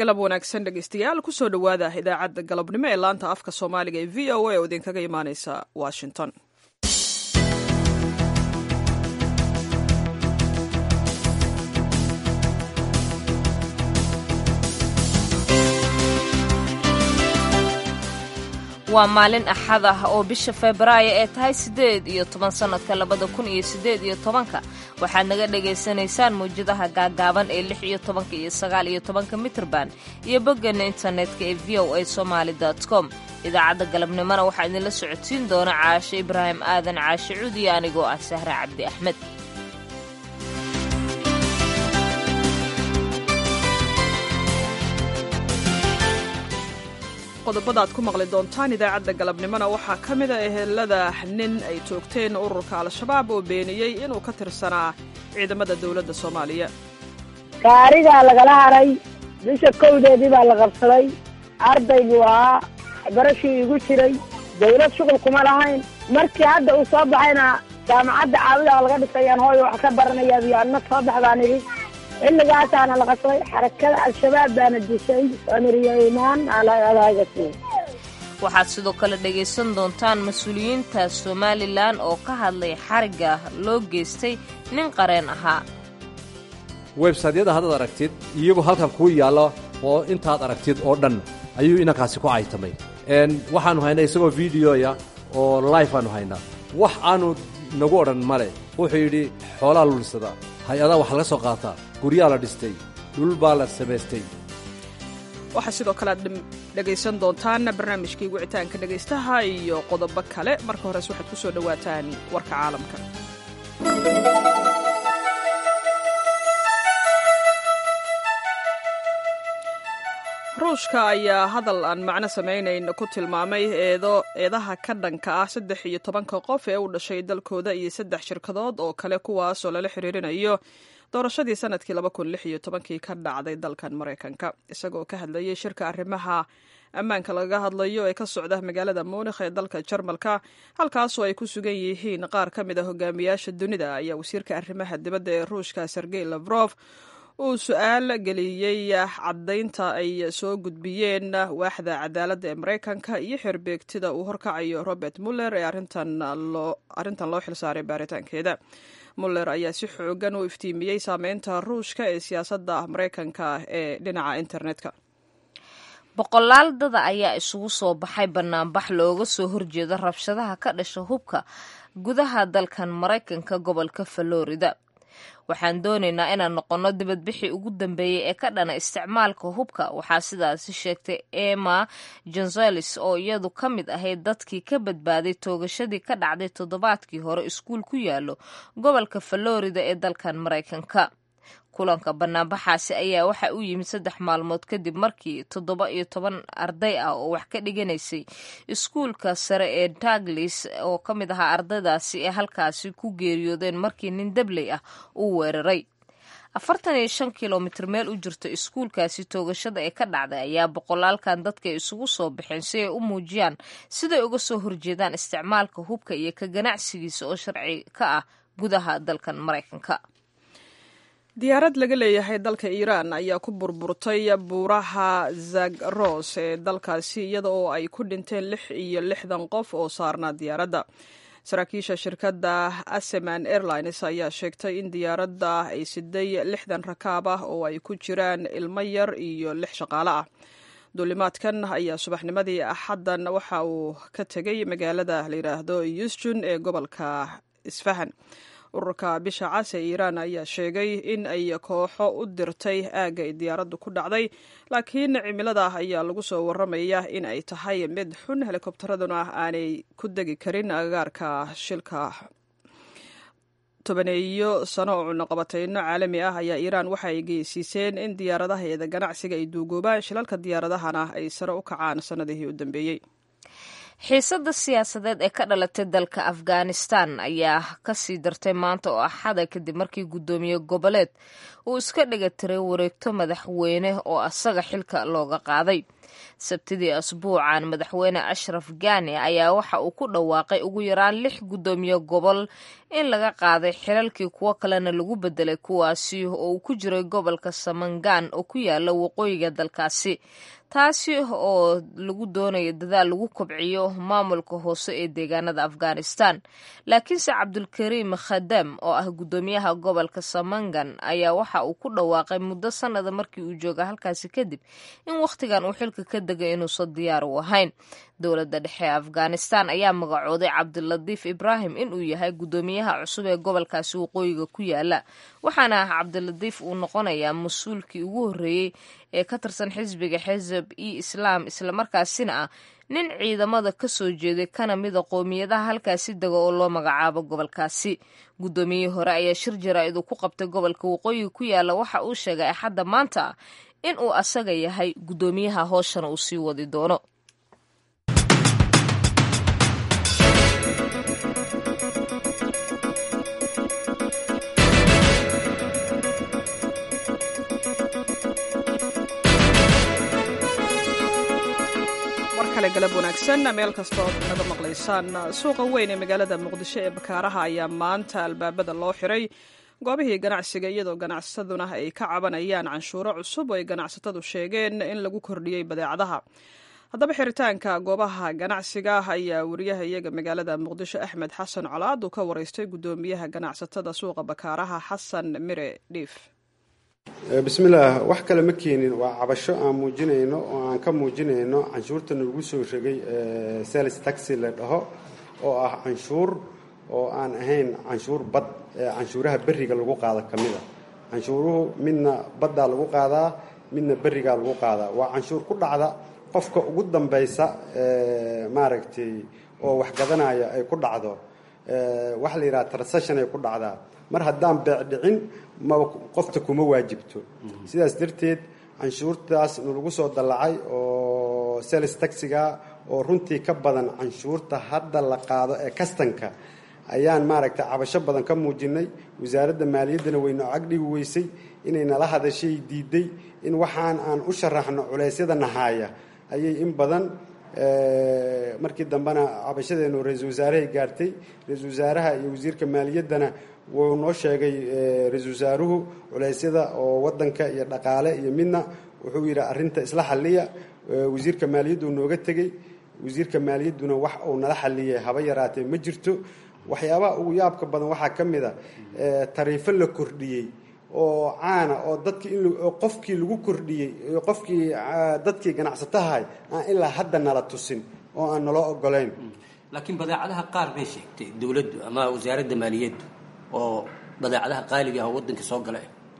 galab wanaagsan dhegeystayaal kusoo dhowaada idaacadda galabnimo ee laanta afka soomaaliga ee v o a oo idinkaga imaaneysa washington waa maalin axad ah oo bisha febraayo ee tahay siddeed iyo toban sannadka labada kun iyo siddeed iyo tobanka waxaad naga dhagaysanaysaan mawjadaha gaagaaban ee lix iyo tobanka iyo sagaal iyo tobanka mitrban iyo boggeena internetka ee v o a somaali com idaacadda galabnimona waxaa idinla socodsiin doona caashe ibraahim aadan caashe cuudiyo anigoo ah sahre cabdi axmed qodobada aad ku maqli doontaan idaacadda galabnimona waxaa ka mida ehelada nin ay toogteen ururka al-shabaab oo beeniyey inuu ka tirsanaa ciidamada dowladda soomaaliya gaarigaa lagala haray bisha kowdeedii baa la qabsaday ardayguu ahaa barashii igu jiray dawlad shuqul kuma lahayn markii hadda uu soo baxayna jaamacadda caawida laga dhisayaan hooy wax ka baranayaa iyo adna soo bax baan idhi xilligaasaana la qabsaday xarakada al-shabaab baana dishay amiriyeymaan alagasi waxaad sidoo kale dhegaysan doontaan mas-uuliyiinta somalilan oo ka hadlay xarigga loo geystay nin qareen ahaa websaydyada haddaad aragtid iyagu halkan kuu yaalla oo intaad aragtid oo dhan ayuu inankaasi ku caytamay waxaannu haynaa isagoo videoya oo life aanu haynaa wax aanu nagu odhan male wuxuu yidhi xoolaa lulisada hay-adaa wax laga soo qaataa guryaa la dhistay dhul baa la samaystay waxaa sidoo kale aad dhegaysan doontaan barnaamijkii wicitaanka dhegaystaha iyo qodobo kale marka hores waxaad ku soo dhowaataan warka caalamka ruushka ayaa hadal aan macno samaynayn ku tilmaamay eedo eedaha ka dhanka ah saddex iyo tobanka qof ee u dhashay dalkooda iyo saddex shirkadood oo kale kuwaasoo lala xiriirinayo doorashadii sanadkii laba kun lix iyo tobankii ka dhacday dalkan maraykanka isagoo ka hadlayay shirka arrimaha ammaanka laga hadlayo ee ka socda magaalada muunikh ee dalka jarmalka halkaasoo ay ku sugan yihiin qaar ka mid a hogaamiyaasha dunida ayaa wasiirka arrimaha dibadda ee ruushka sergey lafrof uu su-aal geliyey caddaynta ay soo gudbiyeen waaxda cadaaladda ee maraykanka iyo xerbeegtida uu horkacayo robert muller ee arrintan loo xilsaaray baaritaankeeda muller ayaa si xoogan u iftiimiyey saameynta ruushka ee siyaasadda maraykanka ee dhinaca internetka boqolaal dada ayaa isugu soo baxay banaanbax looga soo horjeeda rabshadaha ka dhasha hubka gudaha dalkan maraykanka gobolka florida waxaan doonaynaa inaan noqonno dibadbixii ugu dambeeyey ee ka dhana isticmaalka hubka waxaa sidaasi sheegtay emma jonzelis oo iyadu ka mid ahayd dadkii ka badbaaday toogashadii ka dhacday toddobaadkii hore iskuul ku yaallo gobolka florida ee dalkan maraykanka kulanka banaanbaxaasi ayaa waxa u yimid saddex maalmood kadib markii toddoba iyo toban arday ah oo wax ka dhiganaysay iskuulka sare ee taglis oo ka mid ahaa ardaydaasi ee halkaasi ku geeriyoodeen markii nin dabley ah uu weeraray afartan iyo shan kilomitr meel u jirto iskuulkaasi toogashada ee ka dhacday ayaa boqolaalkan dadka isugu soo baxeen si ay u muujiyaan siday uga soo horjeedaan isticmaalka hubka iyo ka ganacsigiisa oo sharci ka ah gudaha dalkan maraykanka diyaarad laga leeyahay dalka iiraan ayaa ku burburtay buuraha zagros ee dalkaasi iyada oo ay ku dhinteen lix iyo lixdan qof oo saarnaa diyaaradda saraakiisha shirkadda aseman airlines ayaa sheegtay in diyaaradda ay siday lixdan rakaab ah oo ay ku jiraan ilmo yar iyo lix shaqaale ah duulimaadkan ayaa subaxnimadii axaddan waxa uu ka tegay magaalada la yidhaahdo yusjun ee gobolka isfahan ururka bisha cas ee iiraan ayaa sheegay in ay kooxo u dirtay aagga ay diyaaraddu ku dhacday laakiin cimilada ayaa lagu soo waramaya in ay tahay mid xun helikobtaraduna aanay ku degi karin agagaarka shilka tobaneeyo sano oo cunaqabateyno caalami ah ayaa iiraan waxa ay geysiiseen in diyaaradaheeda ganacsiga ay duugoobaan shilalka diyaaradahana ay sare u kacaan sannadihii u dambeeyey xiisadda siyaasadeed ee ka dhalatay dalka afghanistan ayaa kasii dartay maanta oo axada kadib markii guddoomiye goboleed uu iska dhiga tiray wareegto madaxweyne oo asaga xilka looga qaaday sabtidii asbuucan madaxweyne ashraf gani ayaa waxa uu ku dhawaaqay ugu yaraan lix guddoomiye gobol in laga qaaday xilalkii kuwo kalena lagu bedelay kuwaasi oo uu ku jiray gobolka samangan oo ku yaala waqooyiga dalkaasi taasi oo lagu doonayo dadaal lagu kobciyo maamulka hoose ee deegaanada afghanistan laakiinse cabdulkariim khadam oo ah guddoomiyaha gobolka samangan ayaa waxa uu ku dhawaaqay muddo sanada markii uu jooga halkaasi kadib in wakhtigan uu xilka ka degay inuusan diyaar u ahayn dowladda dhexe ee afghanistan ayaa magacooday cabdilatiif ibraahim inuu yahay guddoomiyaha cusub ee gobolkaasi waqooyiga ku yaala waxaana ah cabdilatiif uu noqonayaa mas-uulkii ugu horreeyey ee ka tirsan xisbiga xisab e islaam islamarkaasina ah nin ciidamada ka soo jeeday kana mida qoomiyadaha halkaasi dega oo loo magacaabo gobolkaasi guddoomiyihii hore ayaa shir jaraa-id uu ku qabtay gobolka waqooyiga ku yaala waxa uu sheegay axadda maanta ah in uu asaga yahay guddoomiyaha hooshana uu sii wadi doono galab wanaagsan meel kastoo naga maqlaysaan suuqa weyn ee magaalada muqdisho ee bakaaraha ayaa maanta albaabada loo xiray goobihii ganacsiga iyadoo ganacsataduna ay ka cabanayaan canshuuro cusub oo ay ganacsatadu sheegeen in lagu kordhiyey badeecadaha haddaba xiritaanka goobaha ganacsiga ayaa wariyaha iyaga magaalada muqdisho axmed xasan colaad uu ka wareystay guddoomiyaha ganacsatada suuqa bakaaraha xasan mire dhiif bismillaah wax kale ma keenin waa cabasho aan muujinayno oo aan ka muujinayno canshuurta nagu soo shegay sales taxi la dhaho oo ah canshuur oo aan ahayn canshuur bad ee canshuuraha berriga lagu qaado ka mid a canshuuruhu midna baddaa lagu qaadaa midna berrigaa lagu qaadaa waa canshuur ku dhacda qofka ugu dambaysa maaragtay oo wax gadanaya ay ku dhacdo waxa la yidhaha transation ay ku dhacdaa mar haddaan beecdhicin ma qofta kuma waajibto sidaas darteed canshuurtaas nalagu soo dallacay oo sales taxiga oo runtii ka badan canshuurta hadda la qaado ee kastanka ayaan maaragtay cabasho badan ka muujinay wasaaradda maaliyaddana wayna cagdhigi weysay inay nala hadashay diiday in waxaan aan u sharaxno culeysyada nahaaya ayay in badan markii dambena cabashadeenu ra-iisul wasaarahay gaartay ra-iisul wasaaraha iyo wasiirka maaliyaddana wuu noo sheegay ra-iisul wasaaruhu culeysyada oo wadanka iyo dhaqaale iyo midna wuxuu yidhi arrinta isla xalliya wasiirka maaliyaddu nooga tegey wasiirka maaliyadduna wax uu nala xalliyay haba yaraatee ma jirto waxyaabaha ugu yaabka badan waxaa ka mid a tariifo la kordhiyey oo caana oo dadkii in qofkii lagu kordhiyey qofkii dadkii ganacsatahay aan ilaa hadda nala tusin oo aan naloo ogolayn laakiin badeecadaha qaar bay sheegtay dowladdu ama wasaaradda maaliyaddu oo badeecadaha qaaliga ah oo waddanka soo gala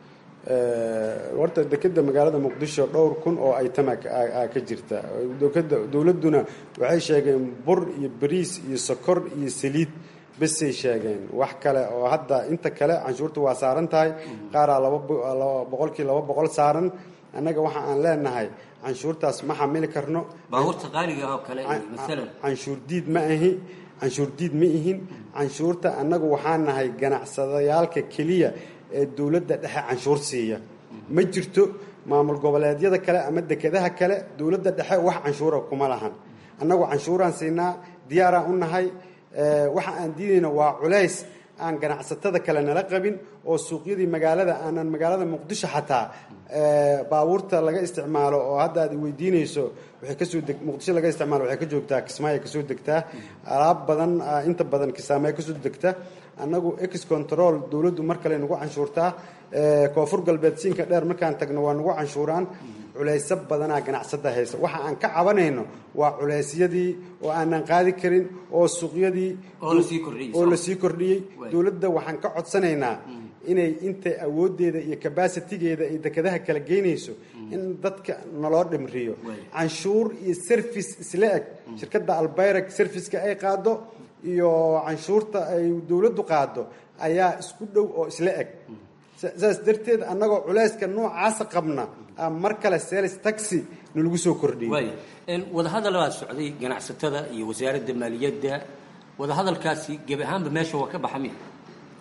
horta dekeda magaalada muqdisho dhowr kun oo aytama ka jirta dowladduna waxay sheegeen bur iyo bariis iyo sokor iyo saliid besay sheegeen wax kale oo hadda inta kale canshuurta waa saaran tahay qaaraa laba boqolkii laba boqol saaran annaga waxa aan leenahay canshuurtaas ma xamili karno baabuurta qaaliga oo kale maalan canshuur diid ma ahi canshuur diid ma ihin canshuurta annagu waxaan nahay ganacsadayaalka keliya ee dowladda dhexe canshuur siiya ma jirto maamul goboleedyada kale ama dekedaha kale dowladda dhexe wax canshuura kuma lahan annagu canshuuraan siinaa diyaaraan u nahay waxa aan diidayna waa culays aan ganacsatada kale nala qabin oo suuqyadii magaalada aanan magaalada muqdisho xataa baabuurta laga isticmaalo oo hadda aad weydiinayso waxay kasoo deg muqdisho laga isticmaalo waxay ka joogtaa kismaayo kasoo degtaa alaab badan inta badan kismaayo kasoo degta annagu ex control dowladdu mar kale nagu canshuurtaa koonfur galbeed siinka dheer markaan tagno waa nagu canshuuraan culayso badanaa ganacsada haysa waxa aan ka cabanayno waa culeysyadii oo aanan qaadi karin oo suuqyadii oo lasii kordhiyey dowladda waxaan ka codsanaynaa inay inta awooddeeda iyo cabasitigeeda ay dekedaha kala geynayso in dadka naloo dhimriyo canshuur iyo service isla eg shirkadda albayrak serviceka ay qaado iyo canshuurta ay dowladdu qaado ayaa isku dhow oo isla eg saas darteed annagoo culayska noocaasa qabna mar kale sales taxi nalagu soo kordhiyey wadahadal baa socday ganacsatada iyo wasaaradda maaliyadda wadahadalkaasi gebi ahaanba meesha waa ka baxa miya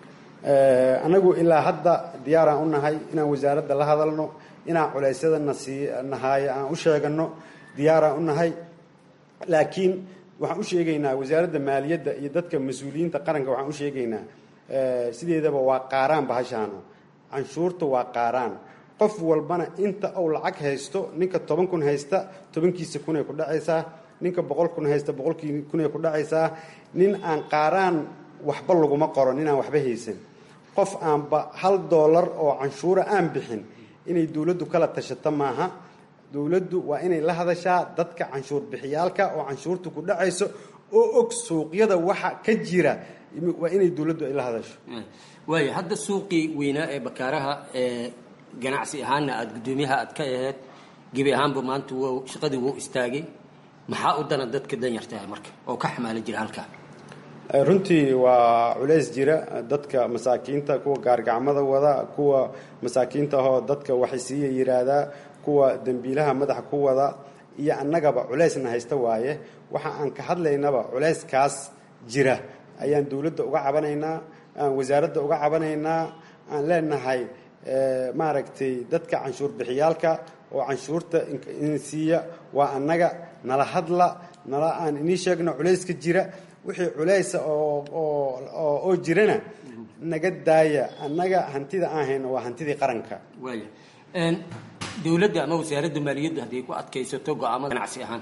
anagu ilaa hadda diyaaraan u nahay inaan wasaaradda la hadalno inaan culeysyada nasii nahaaya aan u sheegano diyaaraan u nahay laakiin waxaan u sheegaynaa wasaaradda maaliyadda iyo dadka mas-uuliyiinta qaranka waxaan u sheegaynaa sideedaba waa qaaraan bahashaano canshuurta waa qaaraan qof walbana inta uu lacag haysto ninka toban kun haysta tobankiisa kunay ku dhacaysaa ninka boqol kun haysta boqolkii kunay ku dhacaysaa nin aan qaaraan waxba laguma qoro nin aan waxba haysan qof aanba hal doolar oo canshuura aan bixin inay dowladdu kala tashato maaha dowladdu waa inay la hadashaa dadka canshuur bixiyaalka oo canshuurta ku dhacayso oo og suuqyada waxa ka jira waa inay dowladdu ay la hadasho waaya hadda suuqii weynaa ee bakaaraha ee ganacsi ahaanna aada guddoomiyaha aad ka aheyd gebi ahaanba maanta w shaqadii wuu istaagay maxaa u dana dadka danyartaha marka oo ka xamaala jira halkaa runtii waa culays jira dadka masaakiinta kuwa gaargacmada wada kuwa masaakiinta ahoo dadka waxaysiiya yiraahdaa kuwa dembiilaha madaxa ku wada iyo annagaba culaysna haysta waaye waxa aan ka hadlaynaba culayskaas jira ayaan dowladda uga cabanaynaa aan wasaaradda uga cabanaynaa aan leenahay maaragtay dadka canshuur bixiyaalka oo canshuurta insiiya waa annaga nala hadla nala aan inii sheegno culayska jira wixii culaysa oo jirana naga daaya annaga hantida aan hayno waa hantidii qaranka waaya dowladda ama wasaaradda maaliyaddu hadday ku adkaysato go-aamada ganacsi ahaan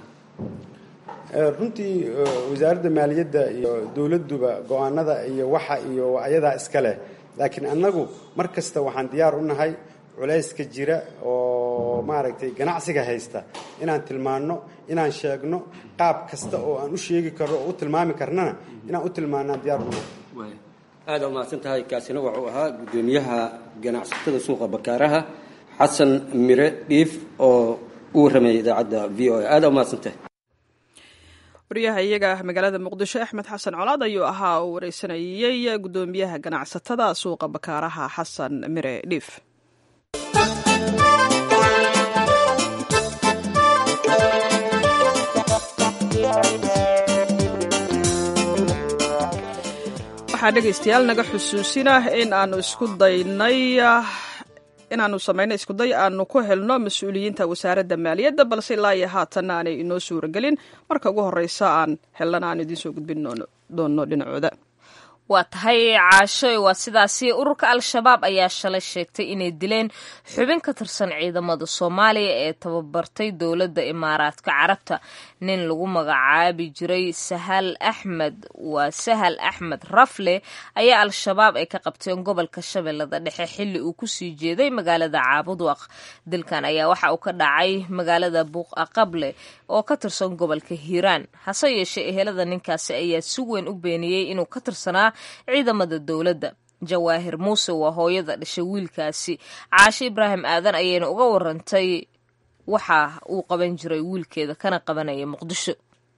runtii wasaaradda maaliyadda iyo dowladduba go-aanada iyo waxa iyo ayadaa iska leh laakiin annagu mar kasta waxaan diyaar u nahay culayska jira oo maaragtay ganacsiga haysta inaan tilmaanno inaan sheegno qaab kasta oo aan u sheegi karno oo u tilmaami karnana inaan u tilmaannaan diyaar u nahay aada umahadsan tahay kaasina wuxuu ahaa guddoomiyaha ganacsatada suuqa bakaaraha xasan mire dhiif oo u warramaya idaacadda v o a aada umahadsan tahay wariyaha iyaga magaalada muqdisho axmed xasan colaad ayuu ahaa uu wareysanayey guddoomiyaha ganacsatada suuqa bakaaraha xasan mire dhiif waxaa dhegaystayaal naga xusuusina in aanu isku daynay inaanu samayno iskuday aanu ku helno mas-uuliyiinta wasaaradda maaliyadda balse ilaa iyo haatanna aanay inoo suuragelin marka ugu horreysa aan helana aan idiin soo gudbin doonno dhinacooda waa tahay caashoy waa sidaasi ururka al-shabaab ayaa shalay sheegtay inay dileen xubin ka tirsan ciidamada soomaaliya ee tababartay dowladda imaaraadka carabta nin lagu magacaabi jiray sahal axmed waa sahal axmed rafle ayaa al-shabaab ay ka qabteen gobolka shabeellada dhexe xilli uu kusii jeeday magaalada caabudwaq dilkan ayaa waxa uu ka dhacay magaalada buuqaqable oo ka tirsan gobolka hiiraan hase yeeshee ehelada ninkaasi ayaa si weyn u beeniyey inuu ka tirsanaa ciidamada dowladda jawaahir muuse waa hooyada dhashay wiilkaasi caashe ibraahim aadan ayayna uga warantay waxa uu qaban jiray wiilkeeda kana qabanaya muqdisho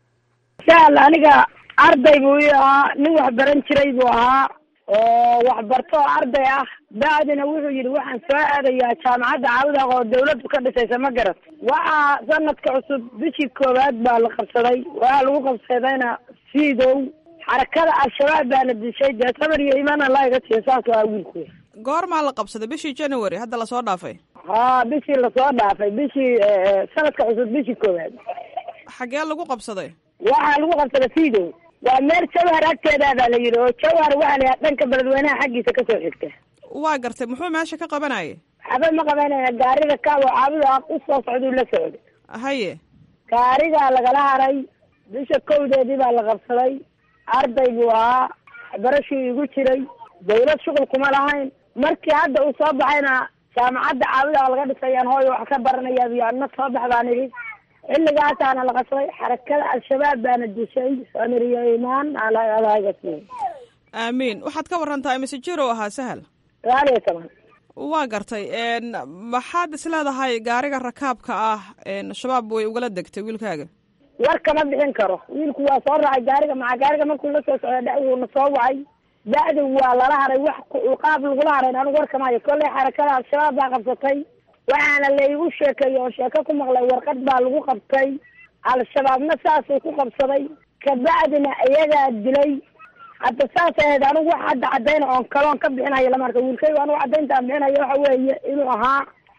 sahal aniga arday buu ii ahaa nin wax baran jiray buu ahaa oo waxbarto oo arday ah bacdina wuxuu yidhi waxaan soo aadayaa jaamacadda caawudaaq oo dawladdu ka dhisaysa ma garat waxaa sanadka cusub bishii koowaad baa la qabsaday waxaa lagu qabsadayna siidow xarakada al-shabaab baana dishay dee sabar iyo imaana laa iga tiya saas waa wiilku goormaa la qabsaday bishii january hadda lasoo dhaafay haa bishii lasoo dhaafay bishii sanadka cusub bishii koowaad xagee lagu qabsaday waxaa lagu qabsaday siidow waa meel jawhar agteeda baa la yidhi oo jawhar waxaa la yidhaha dhanka beledweynaha xaggiisa kasoo xigta waa gartay muxuu meesha ka qabanayay waxba ma qabanaya gaariga kaawo caabuda u soo socduu la socday haye gaarigaa lagala haray bisha kowdeedii baa la qabsaday arday buu ahaa waxbarashuu igu jiray dawlad shuqul kuma lahayn markii hadda uu soo baxayna jaamacadda caabuda laga dhisayaan hooyo wax ka baranayaa iyo adna soo bax baan idhi xilligaasaana la qabsaday xarakada al-shabaab baana dishay samiriyo imaan alagasi aamiin waxaad ka warantaa mise jiro ahaa sahal sagaal iyo toban waa gartay maxaad isleedahay gaariga rakaabka ah shabaab way ugala degtay wiilkaaga war kama bixin karo wiilku waa soo raacay gaariga maca gaariga markuu la soo socda dhawuuna soo wacay bacdi waa lala haray wax qaab lagula harayn anigu war kamahayo kollay xarakada al-shabaab baa qabsatay waxaana laigu sheekeeyey oo sheeko ku maqlay warqad baa lagu qabtay al-shabaabna saasuu ku qabsaday kabacdina iyagaa dilay hadda saas ahayd anigu wax hadda cadayna oon kaloon ka bixinayo lama arka wiilkaygu anigu cadaynta aan bixinayo waxa weeye inuu ahaa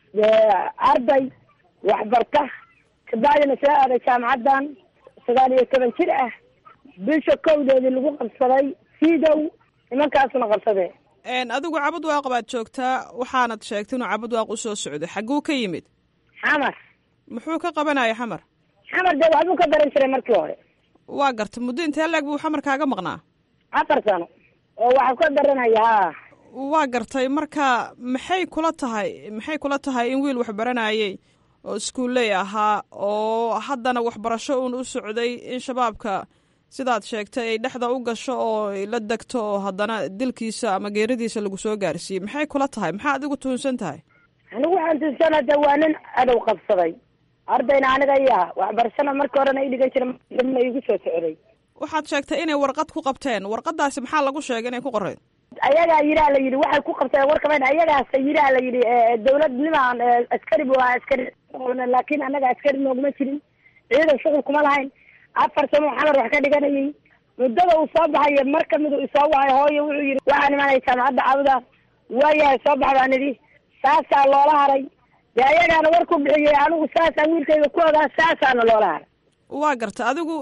arday waxbarta kabacdina soo aaday jaamacaddan sagaal iyo toban jir ah bisha kowdeedii lagu qabsaday siidow nimankaasuna qabsadee adigu cabud waaq baad joogtaa waxaanad sheegtay inuu cabud waaq usoo socday xagguu ka yimid xamar muxuu ka qabanaya xamar xamar dee waxbuu ka baran jiray markii hore waa garta muddo intee leeg buu xamar kaaga maqnaa afar sano oo waxaa ka baranaya ha waa gartay marka maxay kula tahay maxay kula tahay in wiil wax baranayay oo iskuulley ahaa oo haddana waxbarasho uun u socday in shabaabka sidaad sheegtay ay dhexda u gasho oo ay la degto oo haddana dilkiisa ama geeridiisa lagu soo gaarsiiyey maxay kula tahay maxaa adigu tuhunsan tahay anigu waxaan tuunsana de waa nin adow qabsaday ardayna aniga iyaha waxbarashana markii horena i dhigan jira dambna igu soo socday waxaad sheegtay inay warqad ku qabteen warqadaasi maxaa lagu sheegay inay ku qoreyd ayagaa yiraa la yidhi waxay ku qabteen warkamen ayagaasa yiraa la yidhi dawladnimaan askari bu ahaa askari laakin anaga askari nooguma jirin ciidan shuqul kuma lahayn afar sano xamar wax ka dhiganayay muddada uu soo baxayo mar kamid u isoo wahay hooyo wuxuu yidhi waxaan imanaya jaamacadda cawda waayahay soo bax baan idhi saasaa loola haray dee ayagaana war ku bixiyey anigu saasaan wiilkayga ku ogaa saasaana loola haray waa garta adigu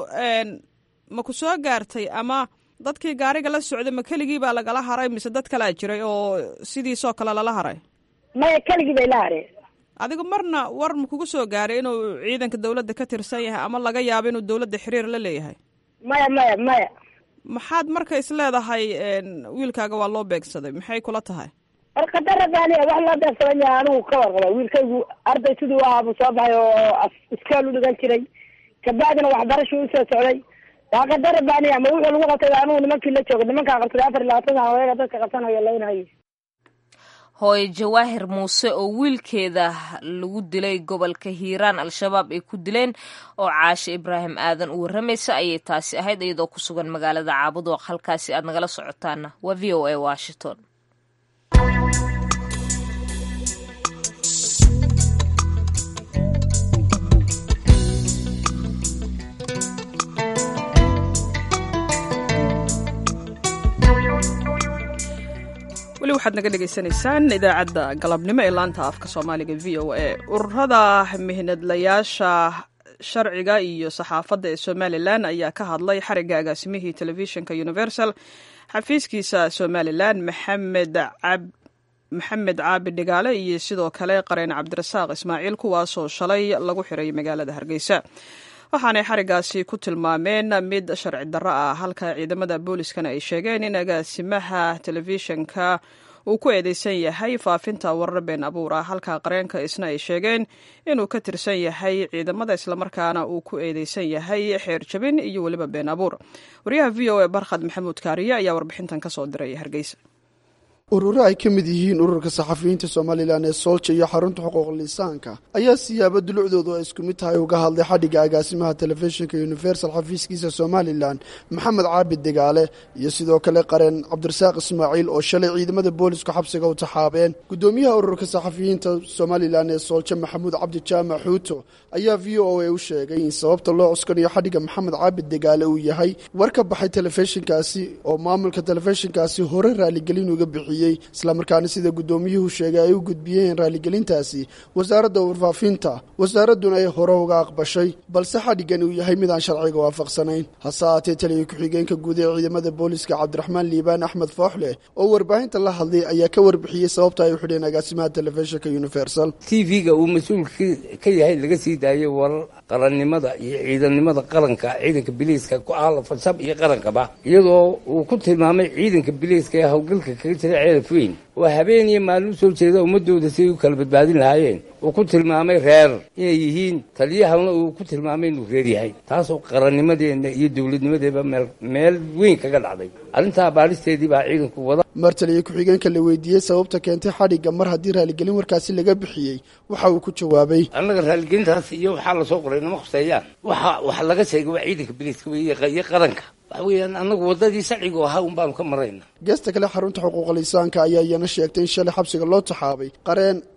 ma ku soo gaartay ama dadkii gaariga la socday ma keligii baa lagala haray mise dad kalaa jiray oo sidiisoo kale lala haray maya keligii bay la hareen adigu marna war ma kugu soo gaaray inuu ciidanka dawladda ka tirsan yahay ama laga yaabo inuu dawladda xiriir la leeyahay maya maya maya maxaad marka is leedahay wiilkaaga waa loo beegsaday maxay kula tahay war qadar rabbaaniya wax loo beegsadan yahay anigu ka warqaba wiilkaygu arday siduu ahaa buu soo baxay oo iskool u dhigan jiray kabacdina waxbarashuu usoo socday waa qadar rabbaaniya ma wuxuu lagu qabtay anigu nimankii la jooga nimankaa qabsaday afar iyo labaatan sana wayaga dadka qabsanayo laynhayo hooye jawaahir muuse oo wiilkeeda lagu dilay gobolka hiiraan al-shabaab ay ku dileen oo caashe ibraahim aadan u warramaysa ayay taasi ahayd iyadoo ku sugan magaalada caabudoq halkaasi aad nagala socotaana waa v o a washington weli waxaad naga dhegaysanaysaan idaacadda galabnimo ee laanta afka soomaaliga v o a ururada mihnadlayaasha sharciga iyo saxaafadda ee somalilan ayaa ka hadlay xarigga agaasimihii telefishinka universal xafiiskiisa somalilan maxamed cab maxamed caabi dhigaale iyo sidoo kale qareen cabdirasaaq ismaaciil kuwaasoo shalay lagu xiray magaalada hargeysa waxaanay xarigaasi ku tilmaameen mid sharci darro ah halka ciidamada booliskana ay sheegeen in agaasimaha telefishinka uu ku eedeysan yahay faafinta warar been abuur ah halka qareenka isna ay sheegeen inuu ka tirsan yahay ciidamada islamarkaana uu ku eedeysan yahay xeer jabin iyo weliba been abuur waryaha v o a barkhad maxamuud kaariye ayaa warbixintan ka soo diray hargeysa ururo ay ka mid yihiin ururka saxafiyiinta somalilan ee soolja iyo xarunta xuquuq lisaanka ayaa siyaabo dulucdoodu ay isku mid tahay uga hadlay xadhigga agaasimaha telefishinka universal xafiiskiisa somalilan maxamed caabid degaale iyo sidoo kale qareen cabdirasaaq ismaaciil oo shalay ciidamada boolisku xabsiga u taxaabeen guddoomiyaha ururka saxafiyiinta somalilan ee soolja maxamuud cabdi jaamac xuuto ayaa v o a u sheegay in sababta loo cuskanayo xadhigga maxamed caabid degaale uu yahay war ka baxay telefishinkaasi oo maamulka telefishinkaasi hore raaligelin uga bixiyey islamarkaana sida guddoomiyuhu sheegay ay u gudbiyeen raaligelintaasi wasaaradda warfaafinta wasaaradduna ay hore uga aqbashay balse xadhiggan uu yahay mid aan sharciga waafaqsanayn hase ahaatee taliya ku-xigeenka guud ee ciidamada booliska cabdiraxmaan liibaan axmed fooxleh oo warbaahinta la hadlay ayaa ka warbixiyey sababta ay u xidheen agaasimaha telefishinka universal t v-ga uu mas-uul ka yahay laga sii daayay warar qarannimada iyo ciidannimada qaranka ciidanka biliiska ku aala farsab iyo qarankaba iyadoo uu ku tilmaamay ciidanka biliiska ee howlgalka kaga jira ceelaf weyn oo habeen iyo maalin u soo jeeda ummadooda siay u kala badbaadin lahaayeen uu ku tilmaamay reer inay yihiin taliyahana uu ku tilmaamay inuu reer yahay taasoo qarannimadeenna iyo dowladnimadeeba meel meel weyn kaga dhacday arrintaa baalisteedii baa ciidanku wada mar taliya ku-xigeenka la weydiiyey sababta keentay xadhigga mar haddii raaligelin warkaasi laga bixiyey waxa uu ku jawaabay annaga raaligelintaas iyo waxaa lasoo qoray nama khuseeyaan waxa wax laga sheegay waa ciidanka biliiska iyo qaranka waxa weeyaan annagu waddadii sharcigu ahaa un baanu ka marayna geesta kale xarunta xuquuqa lisaanka ayaa iyana sheegtay in shalay xabsiga loo taxaabay qareen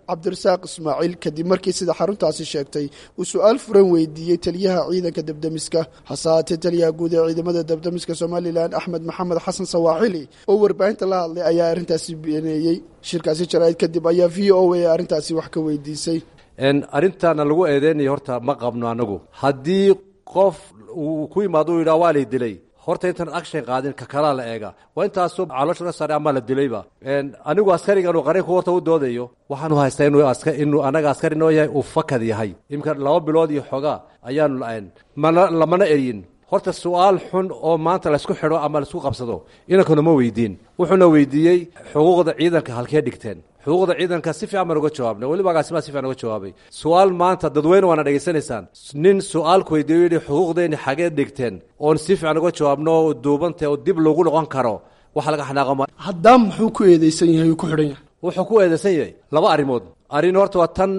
cabdirasaaq ismaaciil kadib markii sida xaruntaasi sheegtay uu su-aal furan weydiiyey taliyaha ciidanka debdemiska hase haatee taliyaha guud ee ciidamada debdemiska somalilan axmed maxamed xasan sawaaxili oo warbaahinta la hadlay ayaa arrintaasi beeneeyey shirkaasi jaraa'id kadib ayaa v o a arrintaasi wax ka weydiisay arrintaana lagu eedeynayo horta ma qabno anagu haddii qof uu ku yimaado u yidhaha waa lay dilay horta intaan action qaadin ka kalaa la eega waa intaasoo caloosha ka saaray ama la dilayba anigu askarigan uu qaranku horta u doodayo waxaanu haystaa inuu inuu anaga askari noo yahay uu fakad yahay iminka laba bilood iyo xoogaa ayaanu la-ayn mana lamana eryin horta su-aal xun oo maanta laysku xidho ama laisku qabsado inankuna ma weydiin wuxuuna weydiiyey xuquuqda ciidanka halkee dhigteen xuquuqda ciidanka si fiican baan uga jawaabnay weliba agaasimaa si fiican uga jawaabay su-aal maanta dadweyne waana dhegaysanaysaan nin su-aalku weydiiyo yidhi xuquuqdeenni xagee dhigteen oon si fiican uga jawaabno oo duubantay oo dib loogu noqon karo waxa laga xanaaqama haddaan muxuu ku eedeysan yahay uu ku xidhan yahay wuxuu ku eedeysan yahay laba arrimood arrin horta waa tan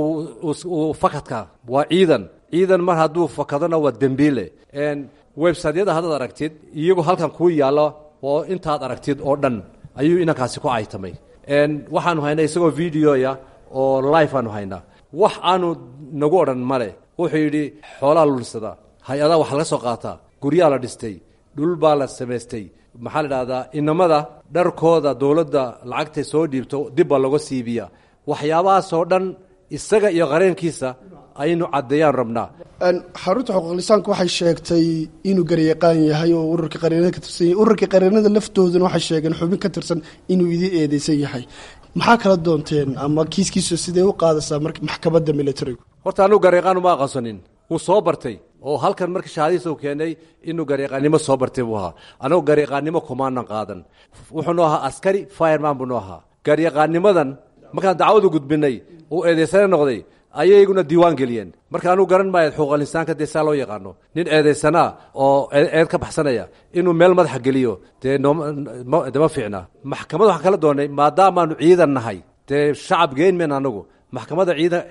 uu fakadka waa ciidan ciidan mar hadduu fakadona waa dembiile websaydyada haddaad aragtid iyagoo halkan kuu yaallo oo intaad aragtid oo dhan ayuu inankaasi ku caytamay waxaanu haynaa isagoo videoya oo life aanu haynaa wax aanu nagu odhan male wuxuu yidhi xoolaa lunsada hay-adaa wax laga soo qaataa guryaa la dhistay dhul baa la samaystay maxaa la idhahdaa inamada dharkooda dowladda lacagtay soo dhiibto dib baa looga siibiya waxyaabahaasoo dhan isaga iyo qareenkiisa aynu caddeeyaan rabnaa xarunta xuquuqlisaanku waxay sheegtay inuu garyaqaan yahay oo ururka qareenada ka tirsan yahay ururka qareenada laftooduna waxay sheegeen xubin ka tirsan inuu idin eedeysan yahay maxaa kala doonteen ama kiiskiisu sidee u qaadaysaa marka maxkamadda militarigu horta anugu garyaqaan uma aqoonsanin wuu soo bartay oo halkan markii shahaadiisa uu keenay inuu garyaqaannimo soo bartay buu ahaa anagu garyaqaannimo kumaanan qaadan wuxuu noo ahaa askari fireman buu noo ahaa garyaqaannimadan markaan dacwadu gudbinay uu eedeysane noqday ayayguna diiwaan geliyeen marka anugu garan maayo xuquuqalinsaanka dee saa loo yaqaano nin eedaysanaa oo eed ka baxsanaya inuu meel madaxa geliyo dee de ma fiicna maxkamad waxaan kala doonay maadaamaanu ciidan nahay dee shacab geyn mayna anagu maxkamadda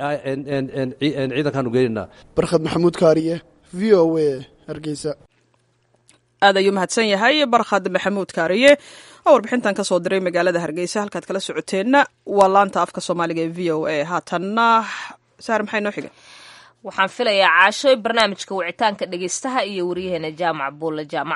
ciidan ciidankaanu geynayna barkhad maxamuud kaariye v o a hargeysa aad ayuu mahadsan yahay barkhad maxamuud kaariye oo warbixintan ka soo diray magaalada hargeysa halkaad kala socoteenna waa laanta afka soomaaliga ee v o a haatanna saar maxay noo xiga waxaan filayaa caashoy barnaamijka wicitaanka dhegeystaha iyo waryaheena jaamac buulle jaamac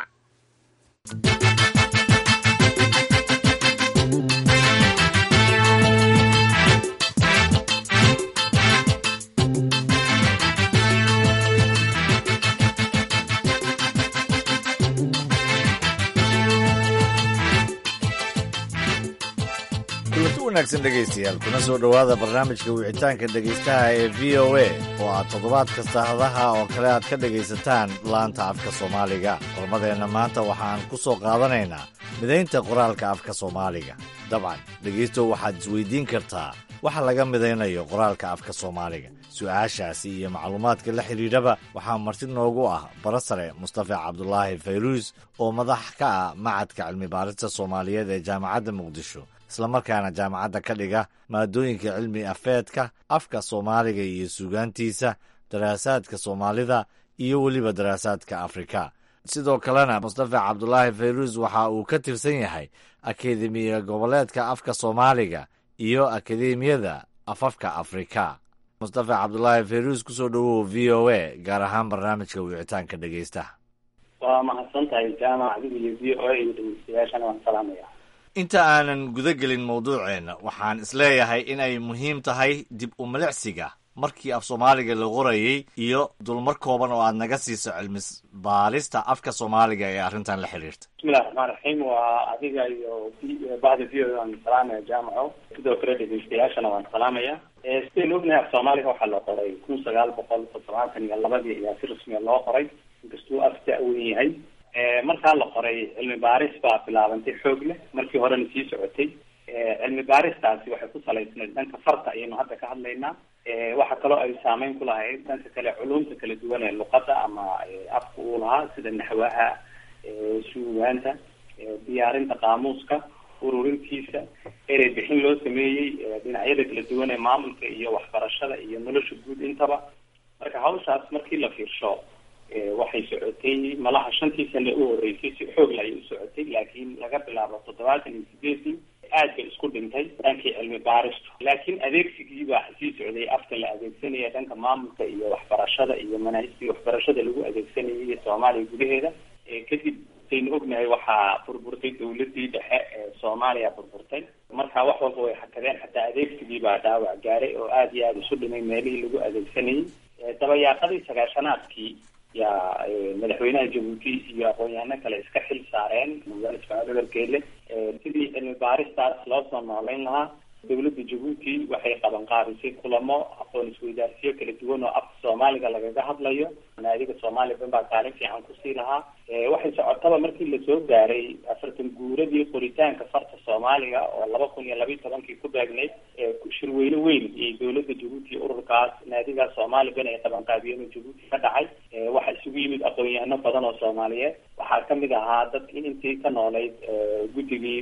kulanti wanaagsan dhegaystayaal kuna soo dhowaada barnaamijka wicitaanka dhegaystaha ee v o a oo aad toddobaad kasta hadaha oo kale aad ka dhegaysataan laanta afka soomaaliga qormadeenna maanta waxaan ku soo qaadanaynaa midaynta qoraalka afka soomaaliga dabcan dhegaystow waxaad isweydiin kartaa waxa laga midaynayo qoraalka afka soomaaliga su-aashaasi iyo macluumaadka la xidhiidhaba waxaa marti noogu ah barasare mustafa cabdulaahi fayruus oo madax ka ah macadka cilmi-baarista soomaaliyeed ee jaamacadda muqdisho islamarkaana jaamacadda ka dhiga maadooyinka cilmi afeedka afka soomaaliga iyo suugaantiisa daraasaadka soomaalida iyo weliba daraasaadka afrika sidoo kalena mustafa cabdulaahi fayruus waxa uu ka tirsan yahay akademiya goboleedka afka soomaaliga iyo akademiyada afafka afrika mustafa cabdulaahi fayruus kusoo dhowow v o a gaar ahaan barnaamijka wicitaanka dhegaystaha waa mahadsan tahay jaamac adiga iyo v o a iyo dhegeystayaashana waan salaamaya inta aanan guda gelin mawduuceenna waxaan isleeyahay inay muhiim tahay dib u milicsiga markii af soomaaliga la qorayey iyo dulmar kooban oo aad naga siiso cilmi baarista afka soomaaliga ee arrintan la xidhiirta bismillahi raxmaan raxiim waa adiga iyo bahda v o waan salaamaya jaamaco sidoo kale dhegeystayaashana waan salaamaya sidaynu ognahay af soomaaliga waxaa la qoray kun sagaal boqol toddobaatan iyo labadii ayaa si rasmiya loo qoray inkastuu af da-wen yahay markaa la qoray cilmi baaris baa bilaabantay xoog leh markii horena sii socotay cilmi baaristaasi waxay ku salaysnayd dhanka farta ayaynu hadda ka hadlaynaa waxa kaloo ay saameyn ku lahayd dhanka kale culumta kala duwan ee luqada ama afka uu lahaa sida naxwaha suugaanta diyaarinta qaamuuska ururintiisa erey bixin loo sameeyey dhinacyada kala duwan ee maamulka iyo waxbarashada iyo nolosha guud intaba marka hawshaas markii la fiirsho waxay socotay malaha shantii sane u horeysay si xoogla ayay u socotay laakiin laga bilaabo toddobaatan iyo sideedii aad bay isku dhintay dhankii cilmi baaristu laakiin adeegsigii baa sii socday afka la adeegsanaya dhanka maamulka iyo waxbarashada iyo manaahijtii waxbarashada lagu adeegsanayay soomaaliya gudaheeda kadib saynu ognahay waxaa burburtay dawladii dhexe ee soomaaliya burburtay marka wax walba way hakadeen xataa adeegsigii baa dhaawac gaaray oo aada iyo aada isu dhimay meelihii lagu adeegsanayay dabayaaqadii sagaashanaadkii yaa madaxweynaha jabuuti iyo aqoon-yahano kale iska xil saareen magaala ismaaciil gobolkeele sidii cilmi baaristaas loo soo noolayn lahaa dawladda jabuuti waxay qaban qaabisay kulamo aqoon isweydaarsiyo kala duwan oo afka soomaaliga lagaga hadlayo naadiga soomaaliya ban baa kaalin fiican kusii lahaa waxay socotaba markii lasoo gaaray afartan guuradii qoritaanka farta soomaaliga oo laba kun iyo labiiyo tobankii ku beegnayd shirweyne weyn iyo dawladda jabuuti iyo ururkaas naadigaas soomaali ban ay qaban qaabiyeen oo jabuuti ka dhacay waxaa isugu yimid aqoon-yahano badan oo soomaaliyeed waxaa kamid ahaa dadki intii ka noolayd guddigii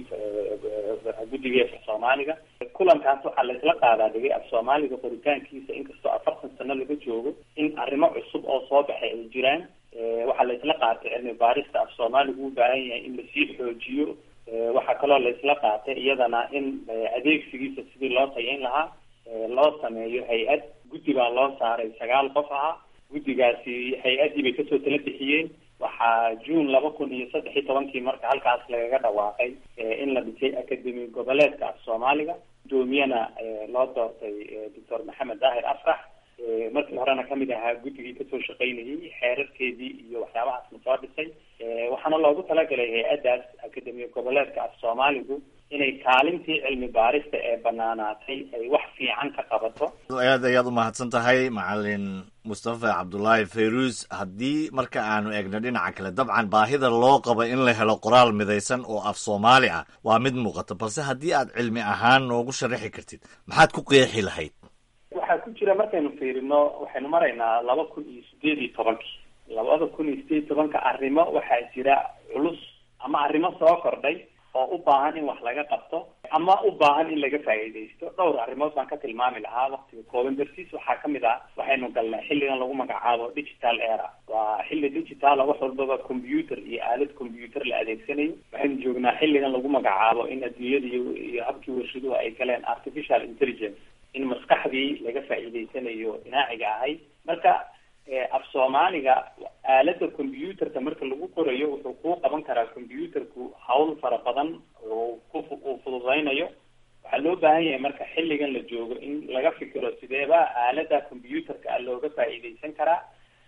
guddigii afka soomaaliga kulankaas waxaa laisla qaadaa dhigay af soomaaliga qoritaankiisa inkastoo afartan sano laga joogo in arrimo cusub oo soo baxay ay jiraan waxaa laisla qaatay cilmi baarista af soomaaligu u baahan yahay in lasii xoojiyo waxaa kaloo laisla qaatay iyadana in adeegsigiisa sidii loo tayayn lahaa loo sameeyo hay-ad guddi baa loo saaray sagaal qof ahaa guddigaasi hay-addii bay kasoo tala bixiyeen waxaa june laba kun iyo saddex iyo tobankii marka halkaas lagaga dhawaaqay in la dhisay akademi goboleedka af soomaaliga gudoomiyana loo doortay doctor maxamed daahir afrax markii horena kamid ahaa guddigii kasoo shaqaynayay xeerarkeedii iyo waxyaabahaasna soo dhisay waxaana loogu talagalay hay-addaas akademiya goboleedka af soomaaligu inay kaalintii cilmi baarista ee banaanaatay ay wax fiican ka qabato aad ayaad umahadsan tahay macalin mustafa cabdullaahi fayruus haddii marka aanu eegno dhinaca kale dabcan baahida loo qabo in la helo qoraal midaysan oo af soomaali ah waa mid muuqata balse haddii aad cilmi ahaan noogu sharaxi kartid maxaad ku qeexi lahayd waxaa ku jira markaynu fiirino waxaynu maraynaa laba kun iyo sideed iyo tobankii labada kun iyo sideed iyo tobanka arrimo waxaa jira culus ama arrimo soo kordhay oo u baahan in wax laga qabto ama u baahan in laga faa'iidaysto dhowr arrimood baan ka tilmaami lahaa waktiga kooban dartiis waxaa kamid ah waxaynu galnay xilligan lagu magacaabo digital era waa xilli digitala wax walbaba computer iyo aalad computer la adeegsanayo waxaynu joognaa xilligan lagu magacaabo in adduunyada iyo iyo habkii warshaduhu ay galeen artificial intelligence in maskaxdii laga faa'iidaysanayo inaaciga ahayd marka af soomaaliga aalada computerka marka lagu qorayo wuxuu kuu qaban karaa computerku hawl fara badan oo ku uu fududaynayo waxaa loo baahan yahay marka xilligan la joogo in laga fikiro sideeba aalada computerka a looga faa'iidaysan karaa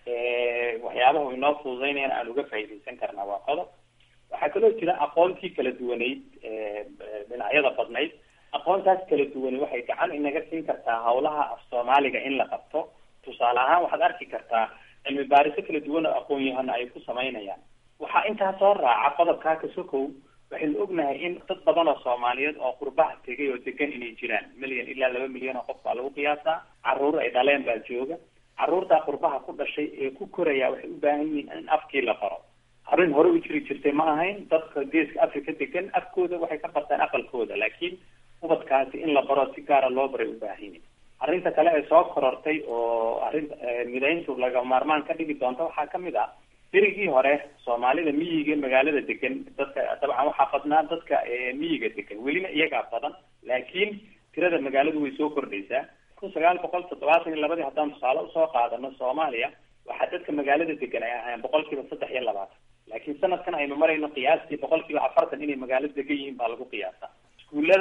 waxyaabaha inoo fududaynayan aan uga faa'iidaysan karnaa waa qodob waxaa kaloo jira aqoontii kala duwaneyd dhinacyada badnayd aqoontaas kala duwani waxay gacan inaga siin kartaa hawlaha af soomaaliga in la qabto tusaale ahaan waxaad arki kartaa cilmi baariso kala duwan oo aqoon-yahano ay ku samaynayaan waxaa intaa soo raaca qodobkaa kasokow waxaynu ognahay in dad badan oo soomaaliyeed oo qurbaha tegay oo degan inay jiraan milyan ilaa laba milyan oo qof baa lagu qiyaasaa caruur ay dhaleen baa jooga caruurtaa qurbaha ku dhashay ee ku koraya waxay u baahan yihiin in afkii la baro arrin hore u jiri jirtay ma ahayn dadka geeska africa degan afkooda waxay ka bartaan aqalkooda laakiin ubadkaasi in la baro si gaara loo baray u baahan yihin arrinta kale ee soo korortay oo arrin midayntu laga maarmaan ka dhigi doonta waxaa kamid ah berigii hore soomaalida miyiga magaalada degan dadka dabcan waxaa badnaa dadka miyiga degan welina iyagaa badan laakiin tirada magaaladu way soo kordhaysaa kun sagaal boqol toddobaatan iyo labadii haddaan tusaale usoo qaadano soomaaliya waxaa dadka magaalada degan ay ahaayeen boqol kiiba saddex iyo labaatan laakiin sanadkan aynu marayno qiyaastii boqol kiiba afartan inay magaalada degan yihiin baa lagu qiyaasa iskuullada